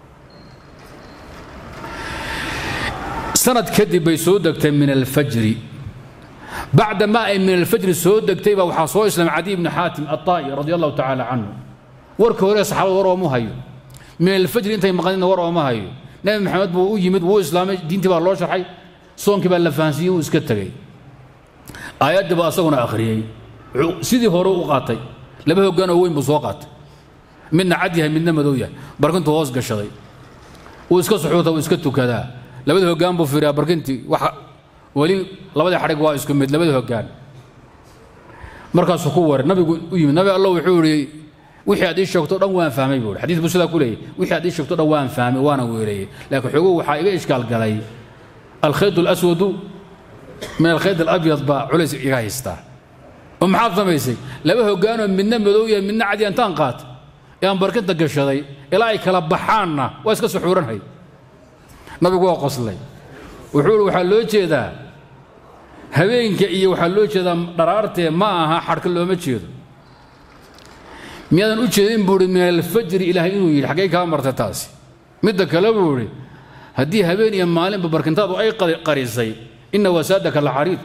sanad kadib bay soo degtay min alfajri bacda ma ay min alfajri soo degtay baa waxaa soo islaamay cadi ibni xaatim aلطaa'i radi allahu tacaala canhu warka hore saxaabada war ooma hayo min alfajri intay maqanina war ooma hayo nebi maxamed buu u yimid wuu islaamay diintii baa loo sharxay soonkii baa la fahansiiyey wuu iska tegey aayaddii baa asaguna akhriyey sidii hore u qaatay laba hoggaan oo weyn buu soo qaatay midna cad yahay midna madow yahay barkintuu hoos gashaday wuu iska suxuuta wuu iska tukadaa labada hoggaan buu fiiriyaa barkintii wax weli labadii xadhig waa isku mid labada hoggaan markaasuu ku waray nabigu u yimid nabi allah wuxuu yidhi wixii aad ii sheegto dhan waan fahmay buu xadiis buu sidaa ku leeyahy wixii aad ii sheegto dhan waan fahmay waana weeleeyey laakiin xoogow waxaa iga ishkaal galay alkhayd alaswadu min alkhayd alabyad baa culays iga haystaa oo maxaad samaysay laba hoggaanoo midna madow yahay midna cadi intaan qaatay ee aan barkinta gashaday ilaa ay kala baxaanna waa iska suxuuranhay nabigu waa qoslay wuxuu ihi waxaa loo jeedaa habeenka iyo waxaa loo jeedaa dharaartee ma aha xadhka looma jeedo miyaadan u jeedin buu ihi min alfajri ilaahay inuu yidhi xaggay kaa martay taasi midda kale buu idhi haddii habeen iyo maalinba barkintaadu ay qarisay ina wasaadaka lacariid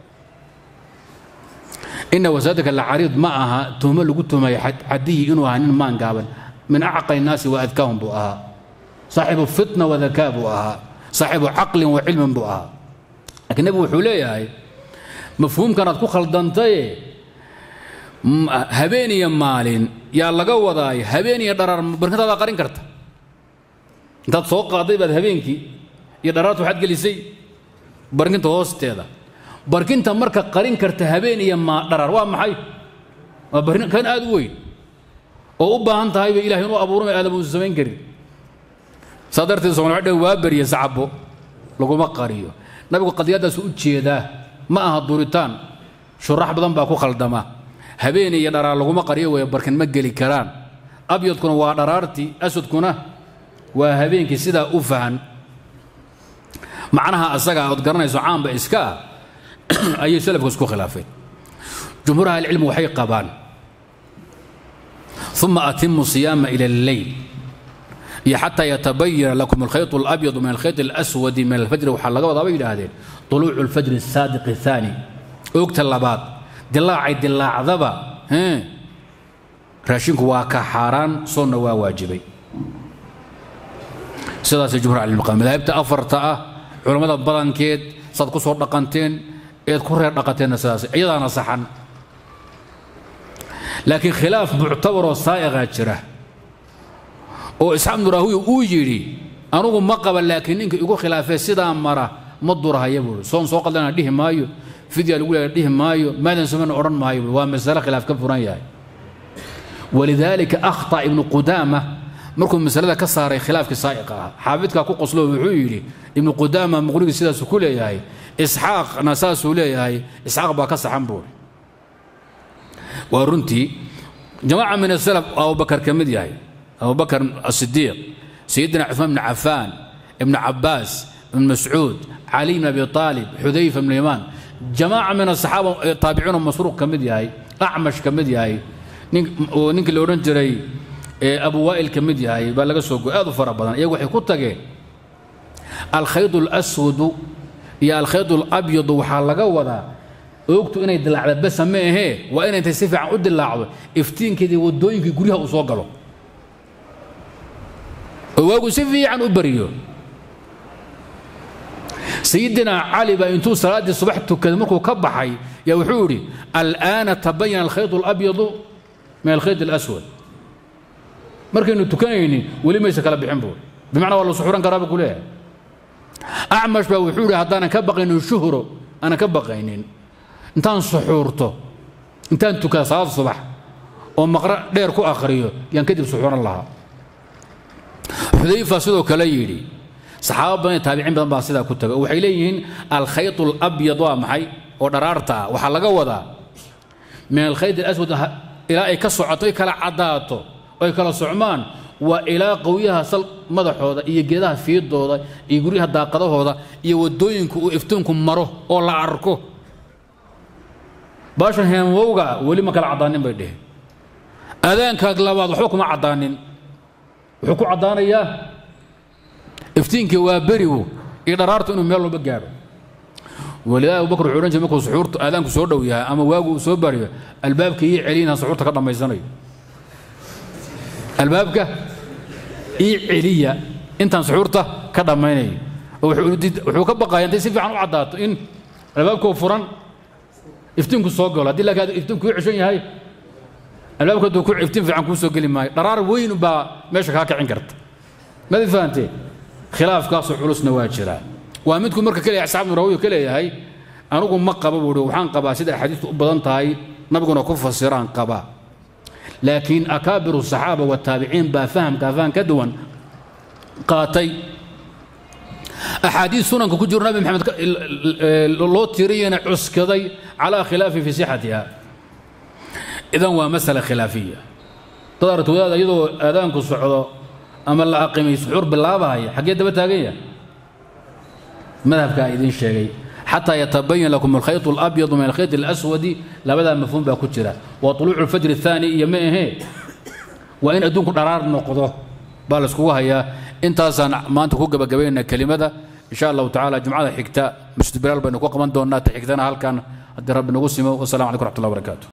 ina wasaadaka lacariid ma aha tuhmo lagu tuhmaya xadiyi inuu ahaa nin maan gaaban min acqali الnaasi waadkaahum buu ahaa saaxibu fitna wadakaa buu ahaa saaxibu caqlin wa cilmin buu ahaa laakiin nebigu wuxuu leeyahay mafhuumkanaad ku khaldantaye habeen iyo maalin yaa laga wadaay habeen iyo dharaar barkintaada qarin karta intaad soo qaaday baad habeenkii iyo dharaarta waxaad gelisay barkinta hoosteeda barkinta marka qarin karta habeen iyo ma dharaar waa maxay waa barkin kan aad u weyn oo u baahan tahayba ilahay inuu abuurma aadam uusan samayn karin saa darteed somal waxay waa beriye sacabo laguma qariyo nabigu qadiyaddaas u jeedaa ma aha duritaan shurax badan baa ku khaldama habeen iyo dharaar laguma qariyo weeye barkin ma geli karaan abyadkuna waa dharaartii aswadkuna waa habeenkii sidaa u fahan macnaha asaga ood garanayso caamba iska ah ayay salafku isku khilaafeen jumhuur ahlicilmi waxay qabaan uma atimu siyaama ila alleyl iyo xataa yatabayana lakum alkhayط اlabyadu min alkhayط اlaswadi min alfajri waxaa laga wadaa bay yidhaahdeen طuluucu اlfajri الsaadiq الثaani oogta labaad dilaacay dilaacdaba raashinku waa ka xaaraan soonna waa waajibay sidaasay jumhur ahlicilmi madaahibta afarta ah culammada badankeed saad ku soo dhaqanteen eed ku reer dhaqanteenna sidaas iyadaana saxan laakiin khilaaf muctabaroo saa'iqaa jira oo isxaaq nuraahuyi uu yidhi anugu ma qaba laakiin ninka igu khilaafee sidaa mara ma durahaya buui soon soo qaldana dhihi maayo fidya lagu leeya dhihi maayo maadan sameyna odhan maayo buui waa masale khilaaf ka furan yahay walidaalika akhta ibnu qudaama markuu masalada ka saaray khilaafkii saa'iqa ah xaafidkaa ku qoslo wuxuu yidhi ibnu qudaama muqnigii sidaasuu ku leeyahay isxaaqna saasuu leeyahay isxaaq baa ka saxan buuri waa runtii jamaaca min asalaf abubakar ka mid yahay abubakar asidiiq sayidina cuثmaan bn cafaan ibn cabaas ibn mascuud cali bn abi aalib xudayfa bn imaan jamaaca min asaxaaba taabiciin masruuq ka mid yahay acmash ka mid yahay ninkii la odhan jiray abu waa'il ka mid yahay baa laga soo goy aad u fara badan iyagu waxay ku tageen alkhayd اlaswadu iyo alkhayd اlabyadu waxaa laga wadaa oogtu inay dilaacda basa ma ahee waa inay intay si fiican u dilaacdo iftiinkeedii waddooyinkii guryaha uu soo galo oo waagu si fiican u bariyo sayidina cali baa intuu salaaddii subax tukaday markuu ka baxay yaa wuxuu idhi al'aana tabayana alkhayd اlabyadu min alkhayd اlaswad markaynu tukanaynin weli mayse kala bixin buuri bimacnaa waa la suxuran karaa buu ku leeyahay acmash baa wuxuu idhi haddaanan ka baqaynin shuhro aanan ka baqaynin intaan suxuurto intaan tukada salaad subax oo maqra dheer ku akhriyo yaan kadib suxuuran lahaa xudayfa sidoo kale yidhi saxaaba badan iyo taabiciin badan baa sidaa ku taga waxay leeyihiin alkhayط اlabyad waa maxay oo dharaarta ah waxaa laga wadaa min alkhayd اlaswad ilaa ay ka socoto ay kala caddaato ay kala socmaan waa ilaa qowyaha sal madaxooda iyo geedaha fiidooda iyo guryaha daaqadahooda iyo waddooyinku uu iftiinku maro oo la arko baashan heemwowga weli ma kala caddaanin bay dheheen adaankaag labaad waxba kuma caddaanin wuxuu ku caddaanayaa iftiinkii waa berigu iyo dharaartu inuu meel walba gaadho walidaa abubakar wuxuu odhan jiray markuu suxuurtu aadaanku soo dhow yahay ama waagu uu soo bariyo albaabka ii celiyinaan suxuurta ka dhammaysanayo albaabka ii celiya intaan suxuurta ka dhammaynayo wuxuu ka baqaya intay si fiican u caddaato in albaabkoo furan iftiinku soo galo haddii laakiin iftiinku ii ceshan yahay albaabka hadduu ku iftiin fiican kuu soo geli maayo dharaar weyn baa meesha kaa kicin karta madi fahanteen khilaafkaasoo culusna waa jiraa waa midku marka kaleeyahay asxaab nurawiyu ka leeyahay anigu ma qaba buuhi waxaan qabaa sida axaadiistu u badan tahay nabiguna ku fasiraan qabaa laakiin akaabiru saxaaba wataabiciin baa fahamkaa faham ka duwan qaatay axaadiis sunanka ku jiro nabi maxamed loo tiriyana cuskaday calaa khilaafi fi sixatiha idan waa masala khilaafiya dad aragti wadaad iyadoo aadaanku socdo ama la aqimay suxuur bilaabahaya xaggee daba taagan yahay madhabkaa idiin sheegay xataa yatabayan lakum alkhayط اlabyadu min alkhayط اlaswadi labadaa mafhuum baa ku jira waa طuluucu اlfajr الثaani iyo ma ahee waa in adduunku dharaar noqdo baa la iskugu hayaa intaasaan maanta ku gabagabaynaa kelimada in sha allahu tacala jumcada xigta masjid bilaal baynu ku qaban doonnaa ta xigtana halkan haddii rabbi nagu simo wasalam calaykum raxmat ullah barakaatu